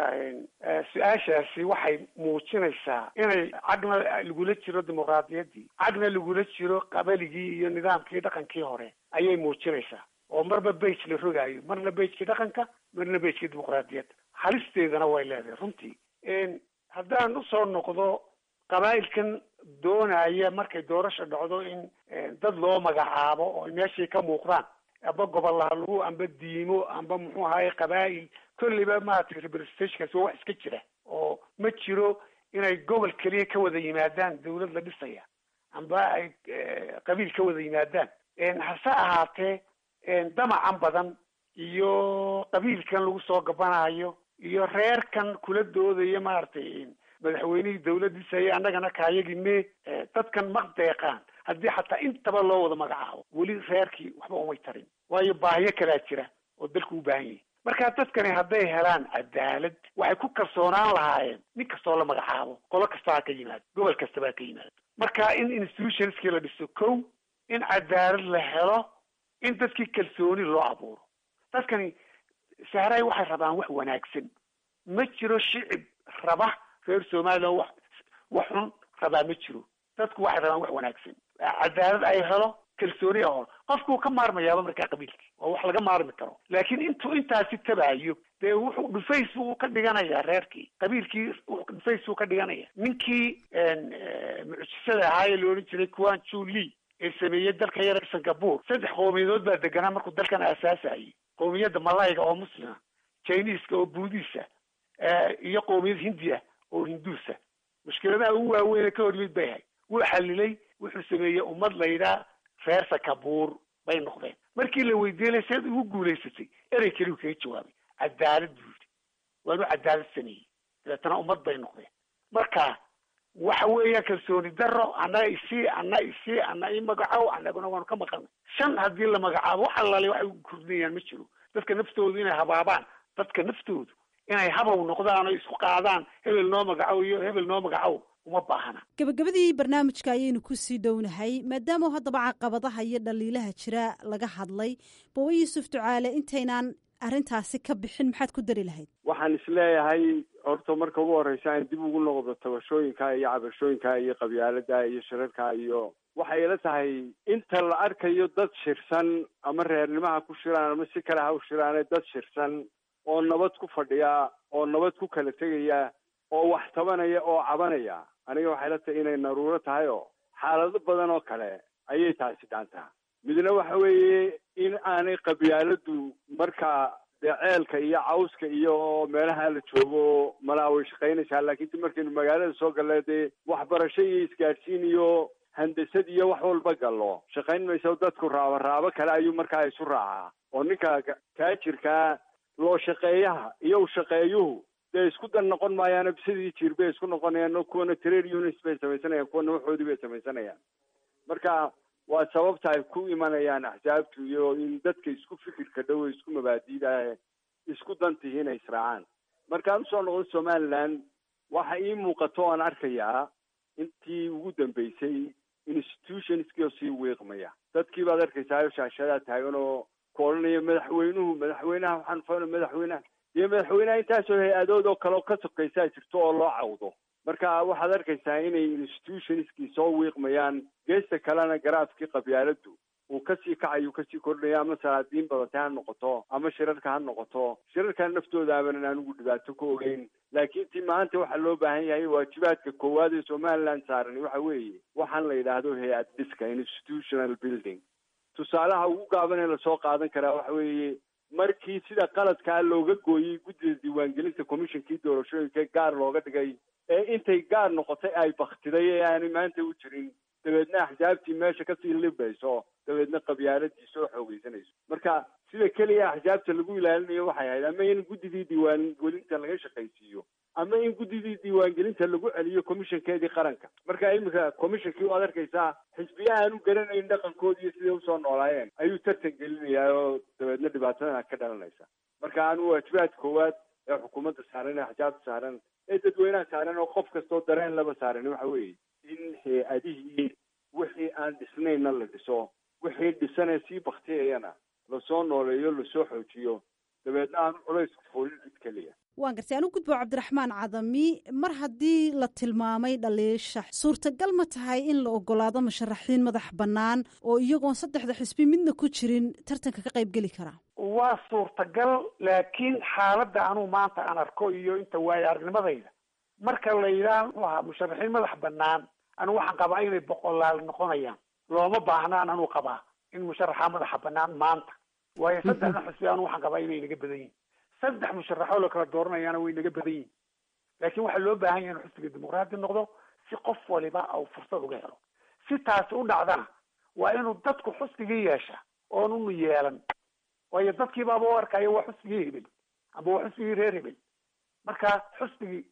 su-aashaasi waxay muujinaysaa inay cagna lagula jiro dimuqraadiyaddii cagna lagula jiro qabaligii iyo nidaamkii dhaqankii hore ayay muujinaysaa oo marba bage la rogaayo marna bagekii dhaqanka marna bagekii dimuqraadiyadda halisteedana way leedahay runtii haddaan usoo noqdo qabaa'ilkan doonaya markay doorasha dhacdo in dad loo magacaabo oo meeshay ka muuqdaan amba gobolaha lagu amba diimo amba muxuu ahaye qabaa'il kolleyba maaragtay representationkaasi waa wax iska jira oo ma jiro inay gobol keliya ka wada yimaadaan dawlad la dhisaya amba ay qabiil ka wada yimaadaan hase ahaatee damacan badan iyo qabiilkan lagu soo gabanayo iyo reerkan kula doodaya maaragtay madaxweynihii dawladdiisaya annagana kaayagii me dadkan ma deeqaan haddii xataa intaba loo wada magacaabo weli reerkii waxba umay tarin waayo baahiyo kalaa jira oo dalku u baahan yahay marka dadkani hadday helaan cadaalad waxay ku kalsoonaan lahaayeen nin kastoo la magacaabo qolo kasta ha ka yimaado gobol kastaba ha ka yimaado marka in institutionskii la dhiso kow in cadaalad la helo in dadkii kalsooni loo abuuro dadkani sahray waxay rabaan wax wanaagsan ma jiro shicib raba reer somaliland wax wax xun rabaa ma jiro dadku waxay rabaan wax wanaagsan cadaalad ay helo kalsooni ahol qofku ka maarmayaaba markaa qabiilkii oo wax laga maarmi karo laakiin intuu intaasi tabaayo dee wuxuu dhufays buu ka dhiganayaa reerkii qabiilkii dhufays buu ka dhiganaya ninkii mucjisada ahaayee la odhan jiray kuwan juli ee sameeyey dalka yar singapore saddex qowmiyadood baa deganaa markuu dalkan aasaasayay qowmiyadda malayga oo muslima chineska oo buudiisa iyo qowmiyad hindiya oo hinduusa mushkiladaha ugu waaweyn ka hor yimid bay ahay wuu xalilay wuxuu sameeyey ummad laydhaa reer sakabuur bay noqdeen markii la weydiinay seed ugu guulaysatay erey keliu kaga jawaabay cadaalad buu yidhi waanu cadaalad sameeyey dabeetana ummad bay noqdeen marka waxa weeyaan kalsooni daro annaga isii ana isii ana ii magacow annaguna waanu ka maqalnay shan haddii la magacaabo wax allaale waxay u kordhinayaan ma jiro dadka naftoodu inay habaabaan dadka naftoodu inay habow noqdaan oo isku qaadaan hebel noo magacow iyo hebel noo magacow uma baahna gabagabadii barnaamijka ayaynu kusii dhownahay maadaama haddaba caqabadaha iyo dhaliilaha jira laga hadlay bawa yuusuf ducaale intaynaan arrintaasi ka bixin maxaad ku dari lahayd waxaan isleeyahay horta marka ugu horeysa aan dib ugu noqdo tabashooyinka iyo cabashooyinka iyo qabyaalada iyo shirarka iyo waxay ila tahay inta la arkayo dad shirsan ama reernimaha ku shiraan ama si kale ha u shiraane dad shirsan oo nabad ku fadhiya oo nabad ku kala tegaya oo wax tabanaya oo cabanaya aniga waxay ila tahay inay naruuro tahay oo xaalado badan oo kale ayay taasi dhaantaa midna waxa weeye in aanay qabyaaladu marka dee ceelka iyo cawska iyo meelaha la joogo malaa way shaqaynaysaa laakiin ti markaynu magaalada soo galla dee waxbarasho iyo isgaadhsiin iyo handasad iyo wax walba gallo shaqayn mayso dadku raabo raabo kale ayuu markaa isu raacaa oo ninka taajirkaa loo shaqeeyaha iyo shaqeeyuhu dee isku dan noqon maayaano sidii jiir bay isku noqonayaan kuwana trade units bay samaysanayaan kuwana waxoodii bay samaysanayaan marka waa sababta ay ku imanayaan axsaabtu iyo in dadka isku fikirka dhow ee isku mabaadiida isku dantihi inay israacaan markaan usoo noqdo somaliland waxa ii muuqato oan arkayaa intii ugu dambeysay institutionskii oo sii wiiqmaya dadkii baad arkaysaa shaashadaa taagan oo ku odhanaya madaxweynuhu madaxweynaha waxaan fana madaxweynaha iyo madaxweynaha intaasoo hay-adood oo kale oo ka sokaysaa jirto oo loo cawdo marka waxaad arkaysaa inay institutionskii soo wiiqmayaan geesta kalena garaafkii qabyaaladu uu kasii kacayo kasii kordhaya ama salaadiin badatay ha noqoto ama shirarka ha noqoto shirarkan naftooda abanan anigu dhibaato ka ogeyn laakiin ti maanta waxaa loo baahan yahay waajibaadka koowaad ee somaliland saaran waxa weeye waxaan la yidhaahdo hay-ad dhiska institutional building tusaalaha ugu gaaban ee lasoo qaadan karaa waxa weeye markii sida qaladkaa looga gooyey guddida diiwaangelinta commissionkii doorashooyinka gaar looga dhigay ee intay gaar noqotay ay baktiday ee aanay maanta u jirin dabeedna axsaabtii meesha kasii libayso dabeedna qabyaaladii soo xoogeysanayso marka sida keliya axsaabta lagu ilaalinayo waxay ahayd ama in guddidii diiwaangelinta laga shaqaysiiyo ama in guddidii diiwaangelinta lagu celiyo commissionkeedii qaranka marka iminka commissionkii waad arkaysaa xisbiya aan u garanayn dhaqankoodi iyo siday usoo noolaayeen ayuu tartan gelinayaa oo dabeedna dhibaatadana ka dhalanaysa marka anu waajibaad koowaad ee xukuumadda saaran ee axsaabta saaran ee dadweynaha saaran oo qof kastoo dareen laba saaran waxa weeye in hay-adihii wixii aan dhisnayna la dhiso wixii dhisanee sii baktiyayana lasoo nooleeyo lasoo xoojiyo dabeedna aan culaysku foolin cid keliya waan gartay anu gudbo cabdiraxmaan cadami mar haddii la tilmaamay dhaliisha suurtagal ma tahay in la ogolaado musharaxiin madax bannaan oo iyagoon saddexda xisbi midna ku jirin tartanka ka qayb geli karaa waa suurtagal laakiin xaaladda anuu maanta aan arko iyo inta waayo aragnimadayda marka la yidhaah muxuu ahaa musharaxiin madax bannaan anu waxaan qabaa inay boqolaal noqonayaan looma baahnaan anuu qabaa in musharaxa madaxa bannaan maanta waayo saddexda xisbi anu waxaan qabaa inay naga badan yihin saddex musharaxoo la kala dooranayaana way naga badan yihin laakiin waxaa loo baahan yahay inu xisbiga dimuqraadi noqdo si qof waliba au fursad uga helo si taasi u dhacdana waa inuu dadku xusbigii yeesha oon unu yeelan waayo dadkii baaba u arkaya waa xusbigii hebel amba waa xusbigii reer hebel marka xusbigii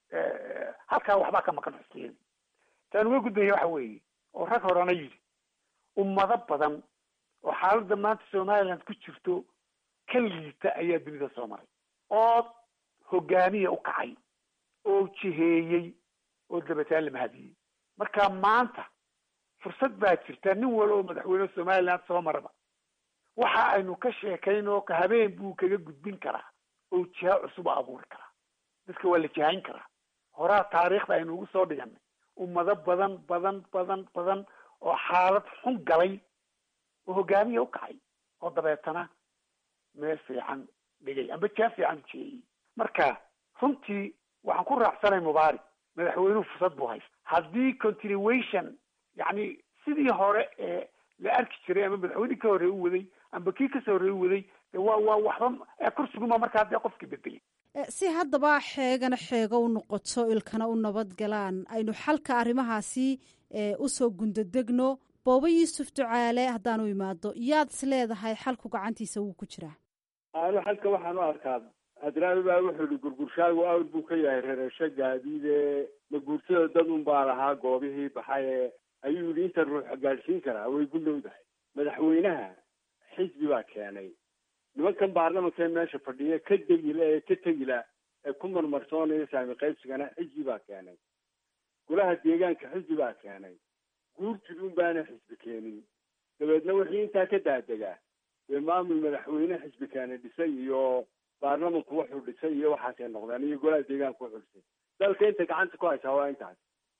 halkaa waxbaa ka maqan xusbiyadii taan uga gudbaya waxa weeye oo rag horena yidhi ummado badan oo xaaladda maanta somaliland ku jirto ka liita ayaa dunida soo maray oo hogaamiya u kacay oo jiheeyey oo dabataan la mahadiyey marka maanta fursad baa jirta nin wal oo madaxweyne somaliland soo maraba waxa aynu ka sheekayno ka habeen buu kaga gudbin karaa oo jiha cusub a abuuri karaa dadka waa la jihayn karaa horaa taariikhda aynu ugu soo dhiganay ummado badan badan badan badan oo xaalad xun galay oo hogaamiya u kacay oo dabeetana meel fiican dhigay amba jaa fiican ujeeyey marka runtii waxaan ku raacsanay mubaarak madaxweynuhu fursad buu haysta haddii continuation yacni sidii hore ee la arki jiray ama madaxweynihii ka horreey u waday amba kii kasoo horreey u waday de waa waa waxba kursiguma markaa dee qofkii bedelay si haddaba xeegana xeego u noqoto ilkana u nabad galaan aynu xalka arrimahaasi usoo gundadegno boobo yuusuf ducaale haddaanu imaado yaad is leedahay xalku gacantiisa wuu ku jiraa anu xalka waxaan u arkaa hadraawi baa wuxuu yihi gurgurshaagu awr buu ka yahay rereesho gaadiide maguurtada dad un baa lahaa goobihii baxaye ayuu yidhi inta ruux gaadhsiin karaa way gudhowdahay madaxweynaha xisbi baa keenay nimankan baarlamanka ee meesha fadhiya ka degila ee ka tegila ee ku marmarsoonaya saami qaybsigana xisbi baa keenay golaha deegaanka xisbi baa keenay guurtid un baana xisbi keenin dabeedna wixii intaa ka daadegaa dee maamul madaxweyne xisbi keene dhisay iyo baarlamanku wuxuu dhisay iyo waxaasay noqdeen iyo golaha deegaanka wuxuu dhisay dalka inta gacanta ku haysaa waa intaas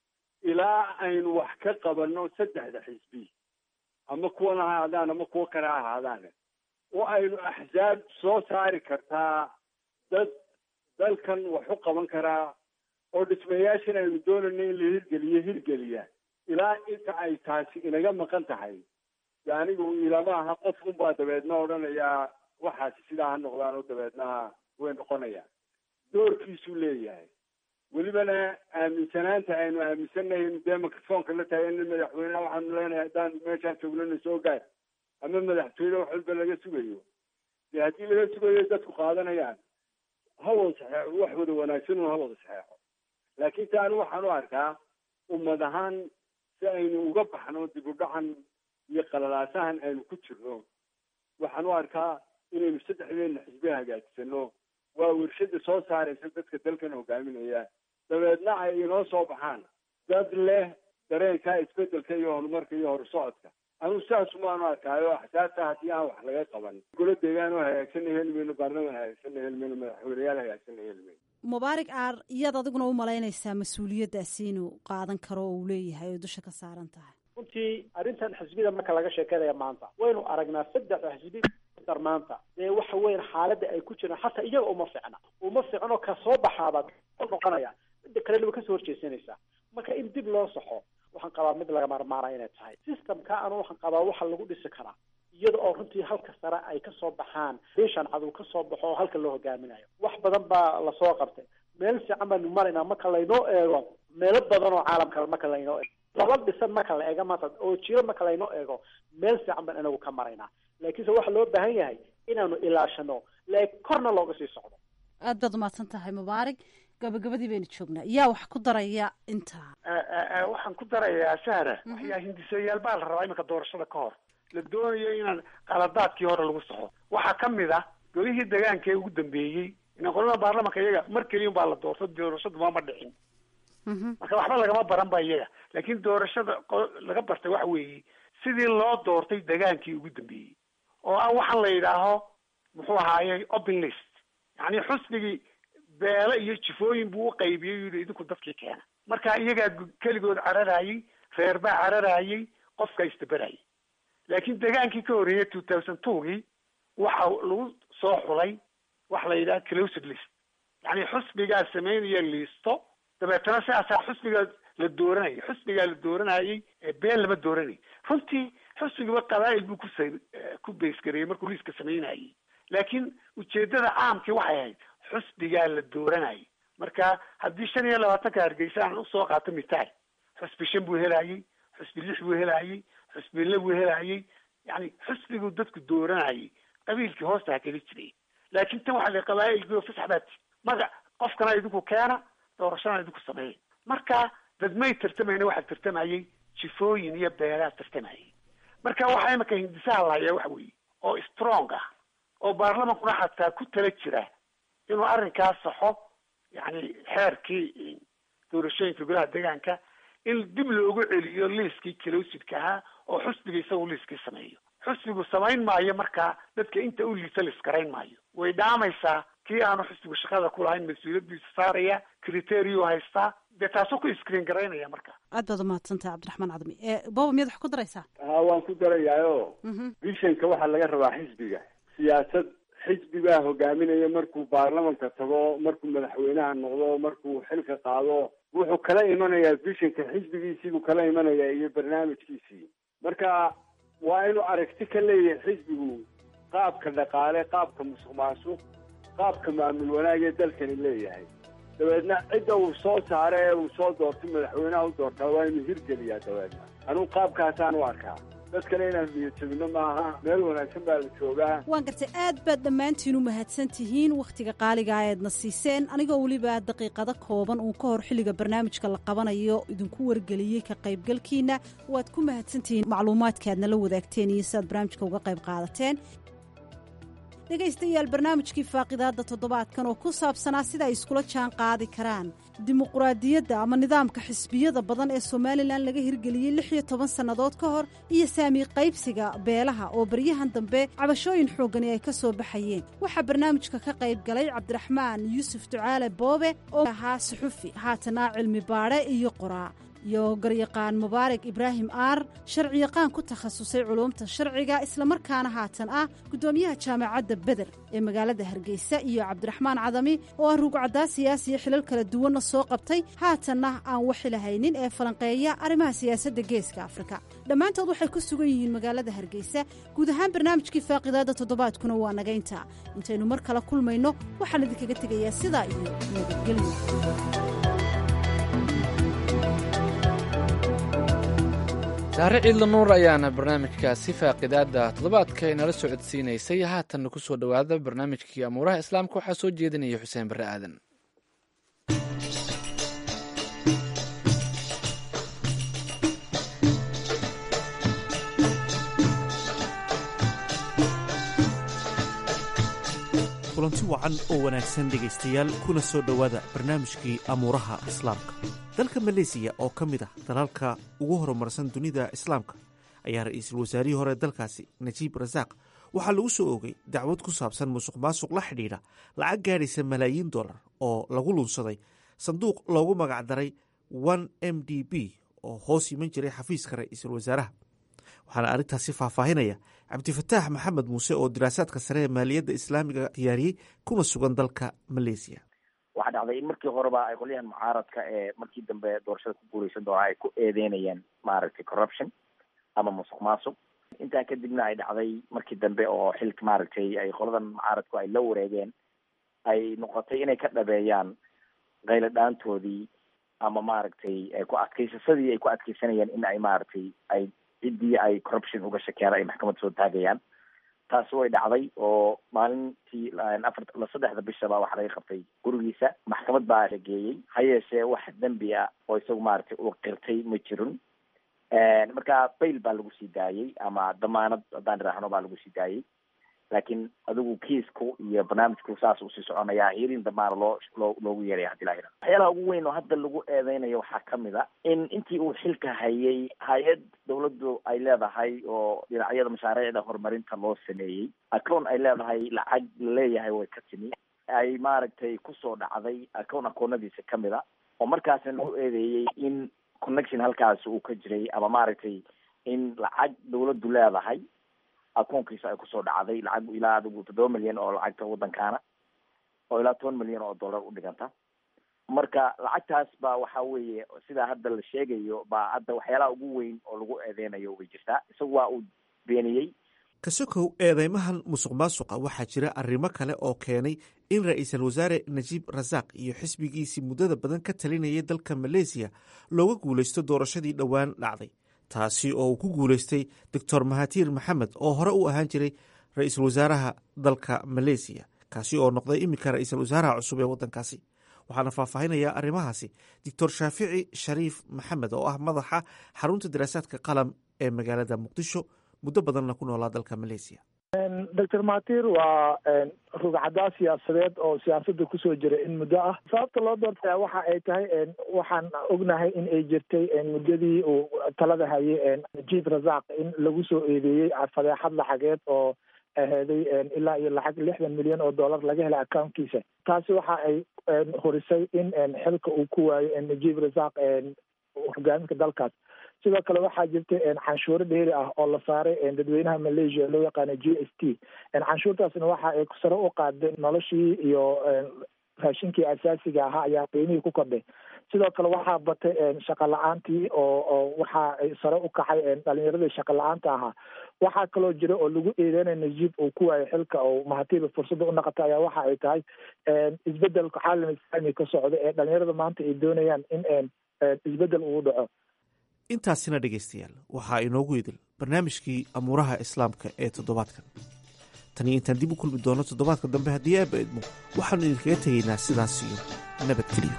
ilaa aynu wax ka qabanno saddexda xisbi ama kuwan ha ahaadaan ama kuwo kale ha ahaadaan oo aynu axsaab soo saari kartaa dad dalkan wax u qaban karaa oo dhismayaashan aynu doonayno in la hirgeliyo hirgeliya ilaa inta ay taasi inaga maqan tahay de anigu ilama aha qof unbaa dabeedna odhanayaa waxaasi sidaa ha noqdaan oo dabeedna way noqonayaan doorkiisuu leeyahay welibana aaminsanaanta aynu aaminsannahay inu dee microfoonka la tahay in madaxweyneha waxaanu leenahay haddaan meeshaan joognana soo gaar ama madaxtooyada wax walba laga sugayo dee haddii laga sugayo dadku qaadanayaan ha wada saxeexo wax wada wanaagsan un ha wada saxeexo laakiin ta anu waxaan u arkaa ummad ahaan si aynu uga baxno dib u dhacan iyo qalalaasahan aynu ku jirno waxaan u arkaa inaynu saddexdeena xisbi hagaajisano waa warshada soo saaraysa dadka dalkan hogaaminaya dabeedna ay inoo soo baxaan dad leh dareenka isbedelka iyo horumarka iyo horusocodka anu saas umaanu arkaayo axsaabta haddii aan wax laga qaban golo deegaan oo hagaagsanna heli mayno baarlaman hagaagsanna heli mayno madaxweyneyaal hagaagsanna heli mayno mubaarig aar iyaad adiguna u malaynaysaa mas-uuliyaddaasi inuu qaadan karo oo uu leeyahay oo dusha ka saaran tahay runtii arrintan xisbida marka laga sheekeynaya maanta waynu aragnaa saddexda xisbi dar maanta dee waxa weyan xaaladda ay ku jiraan xataa iyaga uma ficna uma ficno ka soo baxaaba noqonaya midda kalena way kasoo horjeesanaysaa marka in dib loo saxo waxaan qabaa mid laga maarmaanaya inay tahay systemka anu waxaan qabaa waxa lagu dhisi karaa iyada oo runtii halka sare ay kasoo baxaan beeshan cadow kasoo baxo oo halka loo hogaaminayo wax badan baa lasoo qabtay meel fiican baanu maraynaa marka laynoo eego meelo badan oo caalamka marka laynoo eego laba dhisan marka la eego maanta oo jiro marka laynoo eego meel fiican baan inagu ka maraynaa laakiinse waxaa loo baahan yahay inaanu ilaashano laakiin korna looga sii socdo aad baad umahadsan tahay mubaarig gabagabadii baynu joognaa yaa wax ku daraya intaa waxaan ku darayaa sahra waxyaa hindisayaal baa la rabaa iminka doorashada ka hor la doonayo inaan qaladaadkii hore lagu saxo waxaa ka mid ah golihii degaanka ee ugu dambeeyey ina qolada baarlamanka iyaga mar keliya baa la doorto doorashadu maama dhicin marka waxba lagama baran ba iyaga laakiin doorashada laga bartay waxa weeye sidii loo doortay degaankii ugu dambeeyey oo ah waxaan la yidhaaho muxuu ahaaye open list yacni xusbigii beele iyo jifooyin buu u qaybiyey yidhi idinku dadkii keena marka iyagaa keligood cararayey reer baa cararayey qofka isdaberayay laakiin degaankii ka horreeyay two thousand twogii waxa lagu soo xulay waxa la yidhaha closed list yacni xusbigaa sameynaya liisto dabeetana sidaasaa xusbigaa la dooranayay xusbigaa la dooranayay been lama dooranay runtii xusbigiba qabaa'il buu kus ku baysgareeyey markuu liiska sameynayay laakiin ujeedada caamkii waxay ahayd xusbigaa la dooranayay marka haddii shan iyo labaatanka hargeysa aan usoo qaato mitaal xusbi shan buu helayey xusbi lix buu helayey xusbi le buu helayey yani xusbiguu dadku dooranayay qabiilkii hoosta ha keli jiray laakiin tan waxaa la qabaa'ilkii fasax baati maga qofkana idinku keena doorashana idinku sameeya marka dadmay tartamayna waxaa tartamayay jifooyin iyo beelaa tartamayay marka waxaa imika hindisaha lahayaa waxa weeye oo strong ah oo baarlamankuna xataa ku tala jira inuu arrinkaas saxo yani xeerkii doorashooyinka golaha deegaanka in dib loogu celiyo liiskii kalowsidka ahaa oo xusbiga isagu liiskii sameeyo xusbigu samayn maayo markaa dadka inta u liisa liskarayn maayo way dhaamaysaa kii aanu xusbigu shaqada ku lahayn mas-uuliyadiisa saaraya criterio haystaa dee taasoo ku screen garaynaya marka aad baad umahadsantahay cabdiraxmaan cadmi baba miyaad wax ku daraysaa ha waan ku darayaayo vishanka waxaa laga rabaa xisbiga siyaasad xisbi baa hogaaminaya markuu baarlamanka tago markuu madaxweynaha noqdo markuu xilka qaado wuxuu kala imanayaa vishanka xisbigiisiibuu kala imanayaa iyo barnaamijkiisii marka waa inuu aragti ka leeyahay xisbigu qaabka dhaqaale qaabka musuq maasuq qaabka maamul wanaag ee dalkani leeyahay dabeedna cidda uu soo saaro ee uu soo doortay madaxweynaha u doortaa waa inuu hirgeliyaa dabeedna anugu qaabkaasaan u arkaa dad kale inaan niyadjabino maaha meel wanaagsan baa la joogaa waan gartay aad baad dhammaantiin u mahadsan tihiin wakhtiga qaaligaa eedna siiseen anigoo weliba daqiiqado kooban uun ka hor xilliga barnaamijka la qabanayo idinku wargeliyey ka qaybgalkiina waad ku mahadsan tihiin macluumaadka aadna la wadaagteen iyo si aad barnaamijka uga qayb qaadateen dhegaystayaal barnaamijkii faaqidaadda toddobaadkan oo ku saabsanaa sida ay iskula jaan qaadi karaan dimuquraadiyadda ama nidaamka xisbiyada badan ee somalilan laga hirgeliyey lix iyo toban sannadood ka hor iyo saami qaybsiga beelaha oo baryahan dambe cabashooyin xooggani ay ka soo baxayeen waxaa barnaamijka ka qayb galay cabdiraxmaan yuusuf ducaale boobe oo ahaa suxufi haatana cilmi baadhe iyo qoraa iyo garyaqaan mubaarak ibraahim aar sharciyaqaan ku takhasusay culuumta sharciga islamarkaana haatan ah guddoomiyaha jaamacadda beder ee magaalada hargeysa iyo cabdiraxmaan cadami oo ah ruugcaddaa siyaasiya xilal kala duwanna soo qabtay haatanna aan waxilahaynin ee falanqeeya arrimaha siyaasadda geeska afrika dhammaantood waxay ku sugan yihiin magaalada hargeysa guud ahaan barnaamijkii faaqidaadda toddobaadkuna waa nagaynta intaynu mar kale kulmayno waxaan idinkaga tegayaa sidaa iyo nabadgelyo saare ciidla nuur ayaana barnaamijkaasi faaqidaada toddobaadka inala socodsiinaysay haatanna ku soo dhowaada barnaamijkii amuuraha islaamka waxaa soo jeedinaya xuseen barre aadan kulanti wacan oo wanaagsan dhegaystayaal kuna soo dhowaada barnaamijkii amuuraha islaamka dalka maleesiya oo ka mid ah dalalka ugu horumarsan dunida islaamka ayaa ra-iisul wasaarihii hore dalkaasi najiib rasaaq waxaa lagu soo oogay dacwad ku saabsan musuq maasuq la xidhiidha lacag gaadhaysa malaayiin dollar oo lagu lunsaday sanduuq loogu magacdaray one m d b oo hoos yiman jiray xafiiska ra-iisul wasaaraha waxaana arrintaasi faahfaahinaya cabdifataax maxamed muuse oo diraasaadka sare ee maaliyadda islaamiga diyaariyey kuna sugan dalka maleesiya waxaa dhacday in markii horeba ay qolyahan mucaaradka ee markii dambe doorashada ku guuleysan doonaa ay ku eedeynayeen maaragtay corruption ama musuq maasuq intaa kadibna ay dhacday markii dambe oo xilka maaragtay ay qoladan mucaaradku ay la wareegeen ay noqotay inay ka dhabeeyaan qaylo dhaantoodii ama maaragtay ku adkaysasadii ay ku adkaysanayeen in ay maaragtay ay ciddii ay corruption uga shakeen ay maxkamad soo taagayaan taasi way dhacday oo maalintii afar saddexda bishaba waxaa laga qabtay gurigiisa maxkamad baa la geeyey ha yeeshee wax dembi ah oo isagu maaragtay uu qirtay ma jirin marka bayl baa lagu sii daayey ama damaanad haddaan idhaahno baa lagu sii daayey laakiin adigu kiisku iyo barnaamijku saas usii soconayaa hirin damaana loo loo loogu yeeraya hadii la yidhahdo waxyaalaha ugu weyn oo hadda lagu eedeynayo waxaa kamid a in intii uu xilka hayay hay-ad dawladdu ay leedahay oo dhinacyada mashaariicda horumarinta loo sameeyey acown ay leedahay lacag laleeyahay way ka timi ay maaragtay kusoo dhacday acown akoonadiisa kamid a oo markaasna lagu eedeeyey in connection halkaasi uu ka jiray ama maaragtay in lacag dawladdu leedahay akoonkiisa ay kusoo dhacday lacag ilaa adigu toddoba milyan oo lacagta waddankaana oo ilaa toban milyan oo dollar u dhiganta marka lacagtaas ba waxa weeye sidaa hadda la sheegayo baa hadda waxyaalaha ugu weyn oo lagu eedeynayo way jirtaa isagu waa uu beeniyey kasokow eedeymahan musuq maasuqa waxaa jira arrimo kale oo keenay in ra-iisul wasaare najiib rasaaq iyo xisbigiisii muddada badan ka talinayay dalka maleesiya looga guulaysto doorashadii dhowaan dhacday taasi oo uu ku guulaystay doctor mahatiir maxamed oo hore u ahaan jiray ra-iisul wasaaraha dalka maleesiya kaasi oo noqday iminka ra-iisul wasaaraha cusub ee waddankaasi waxaana faahfaahinaya arrimahaasi doctor shaafici shariif maxamed oo ah madaxa xarunta daraasaadka qalam ee magaalada muqdisho muddo badanna ku noolaa dalka maleesiya doctor mahatir waa rugcadaa siyaasadeed oo siyaasadda kusoo jira in muddo ah sababta loo doortaya waxa ay tahay waxaan ognahay in ay jirtay muddadii uu talada hayay najiib rasaaq in lagu soo eedeeyey fadeexad lacageed oo aheeday ilaa iyo lacag lixdan milyan oo dollar laga helay accountkiisa taasi waxa ay horisay in xilka uu ku waayo najiib rasaaq hogaaminka dalkaas sidoo kale waxaa jirta canshuuro dheeri ah oo la saaray dadweynaha malaysia loo yaqaano g s t canshuurtaasna waxa ay sare u qaaday noloshii iyo raashinkii asaasiga ahaa ayaa qiimihii ku kordhay sidoo kale waxaa batay shaqa la-aantii oo oo waxa ay sare u kacay dhalinyaradii shaqa la-aanta ahaa waxaa kaloo jira oo lagu eedeynaya najiib uu ku waayo xilka oo mahatiiba fursadda u naqata ayaa waxa ay tahay isbedelka caalam islaami ka socda ee dhalinyarada maanta ay doonayaan in isbedel uu dhaco intaasina dhegaystayaal waxaa inoogu idil barnaamijkii amuuraha islaamka ee toddobaadkan taniyo intaan dib u kulmi doono toddobaadka dambe haddii aaba idmo waxaannu idinkaga tegaynaa sidaas iyo nabadgelyo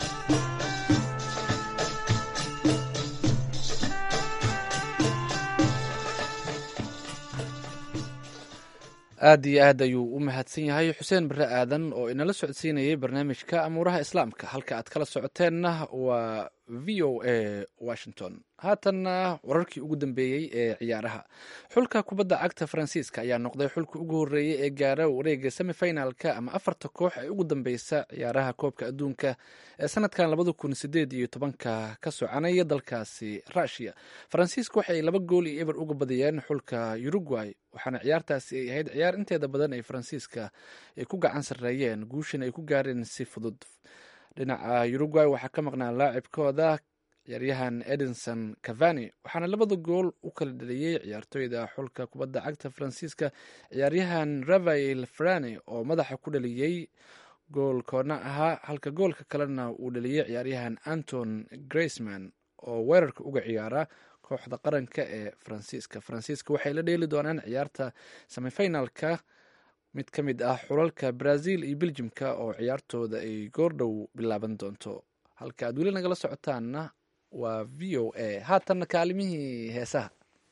aad iyo aad ayuu u mahadsan yahay xuseen bare aadan oo inala socodsiinayay barnaamijka amuuraha islaamka halka aad kala socoteenna waa v o a washington haatanna wararkii ugu dambeeyey ee ciyaaraha xulka kubadda cagta faransiiska ayaa noqday xulka ugu horreeyey ee gaara wareega semifinalka ama afarta koox ee ugu dambeysa ciyaaraha koobka adduunka ee sanadkan labada kun sideed iyo tobanka ka soconaya dalkaasi rushia faransiiska waxay laba gool iyo eber uga badiyeen xulka uruguay waxaana ciyaartaasi ay ahayd ciyaar inteeda badan ay faransiiska ay ku gacan sarreeyeen guushan ay ku gaareen si fudud dhinaca uruguay waxaa ka maqnaa laacibkooda ciyaaryahan edinson cavani waxaana labada gool u kala dhaliyey ciyaartooyda xulka kubadda cagta faransiiska ciyaaryahan rafael frane oo madaxa ku dhaliyey goolkoona ahaa halka goolka kalena uu dhaliyey ciyaaryahan anton graceman oo weerarka uga ciyaara kooxda qaranka ee faransiiska faransiiska waxay la dheeli doonaan ciyaarta semifinalka mid ka mid ah xulalka brazil iyo beljimka oo ciyaartooda ay goordhow bilaaban doonto halka aad weli nagala socotaanna waa v o a haatanna kaalimihii heesaha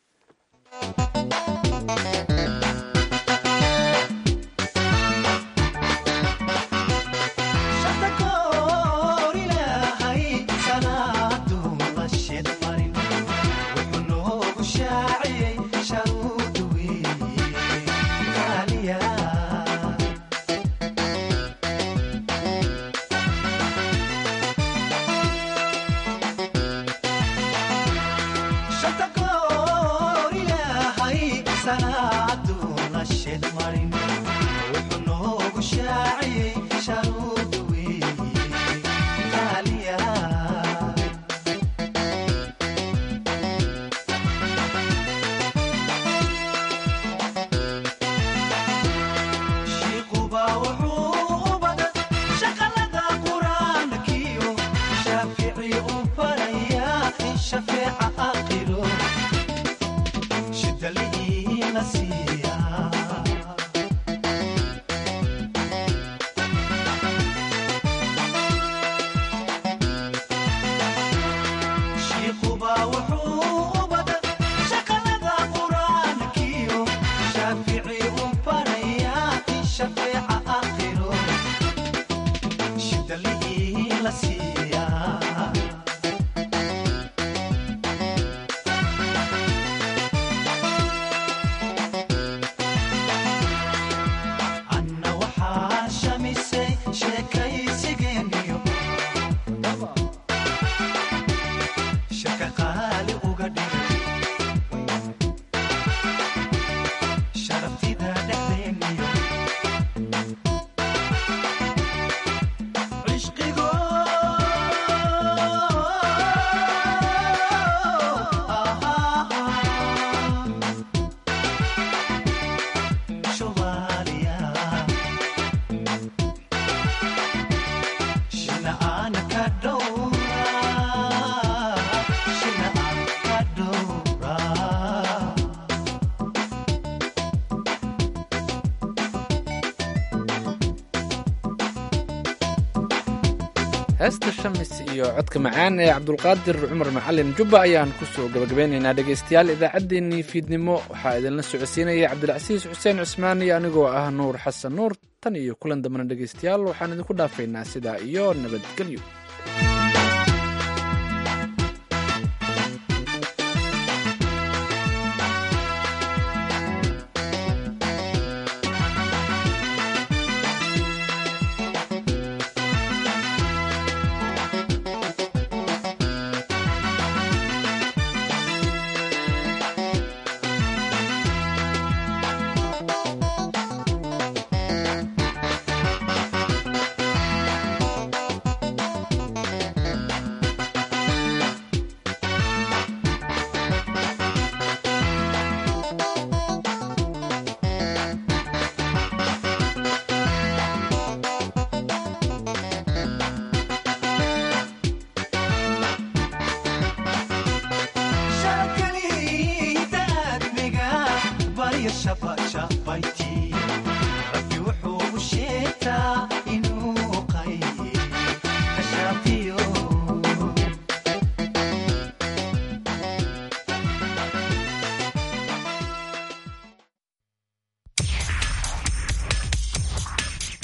heesta shamis iyo codka macaan ee cabdulqaadir cumar macalin jubba ayaan kusoo gabagabeynaynaa dhegaystayaal idaacaddeenii fiidnimo waxaa idinla socodsiinaya cabdilcasiis xuseen cusmaan iyo anigoo ah nuur xasan nuur tan iyo kulan dambana dhegaystayaal waxaan idinku dhaafaynaa sidaa iyo nabadgelyo jirtaa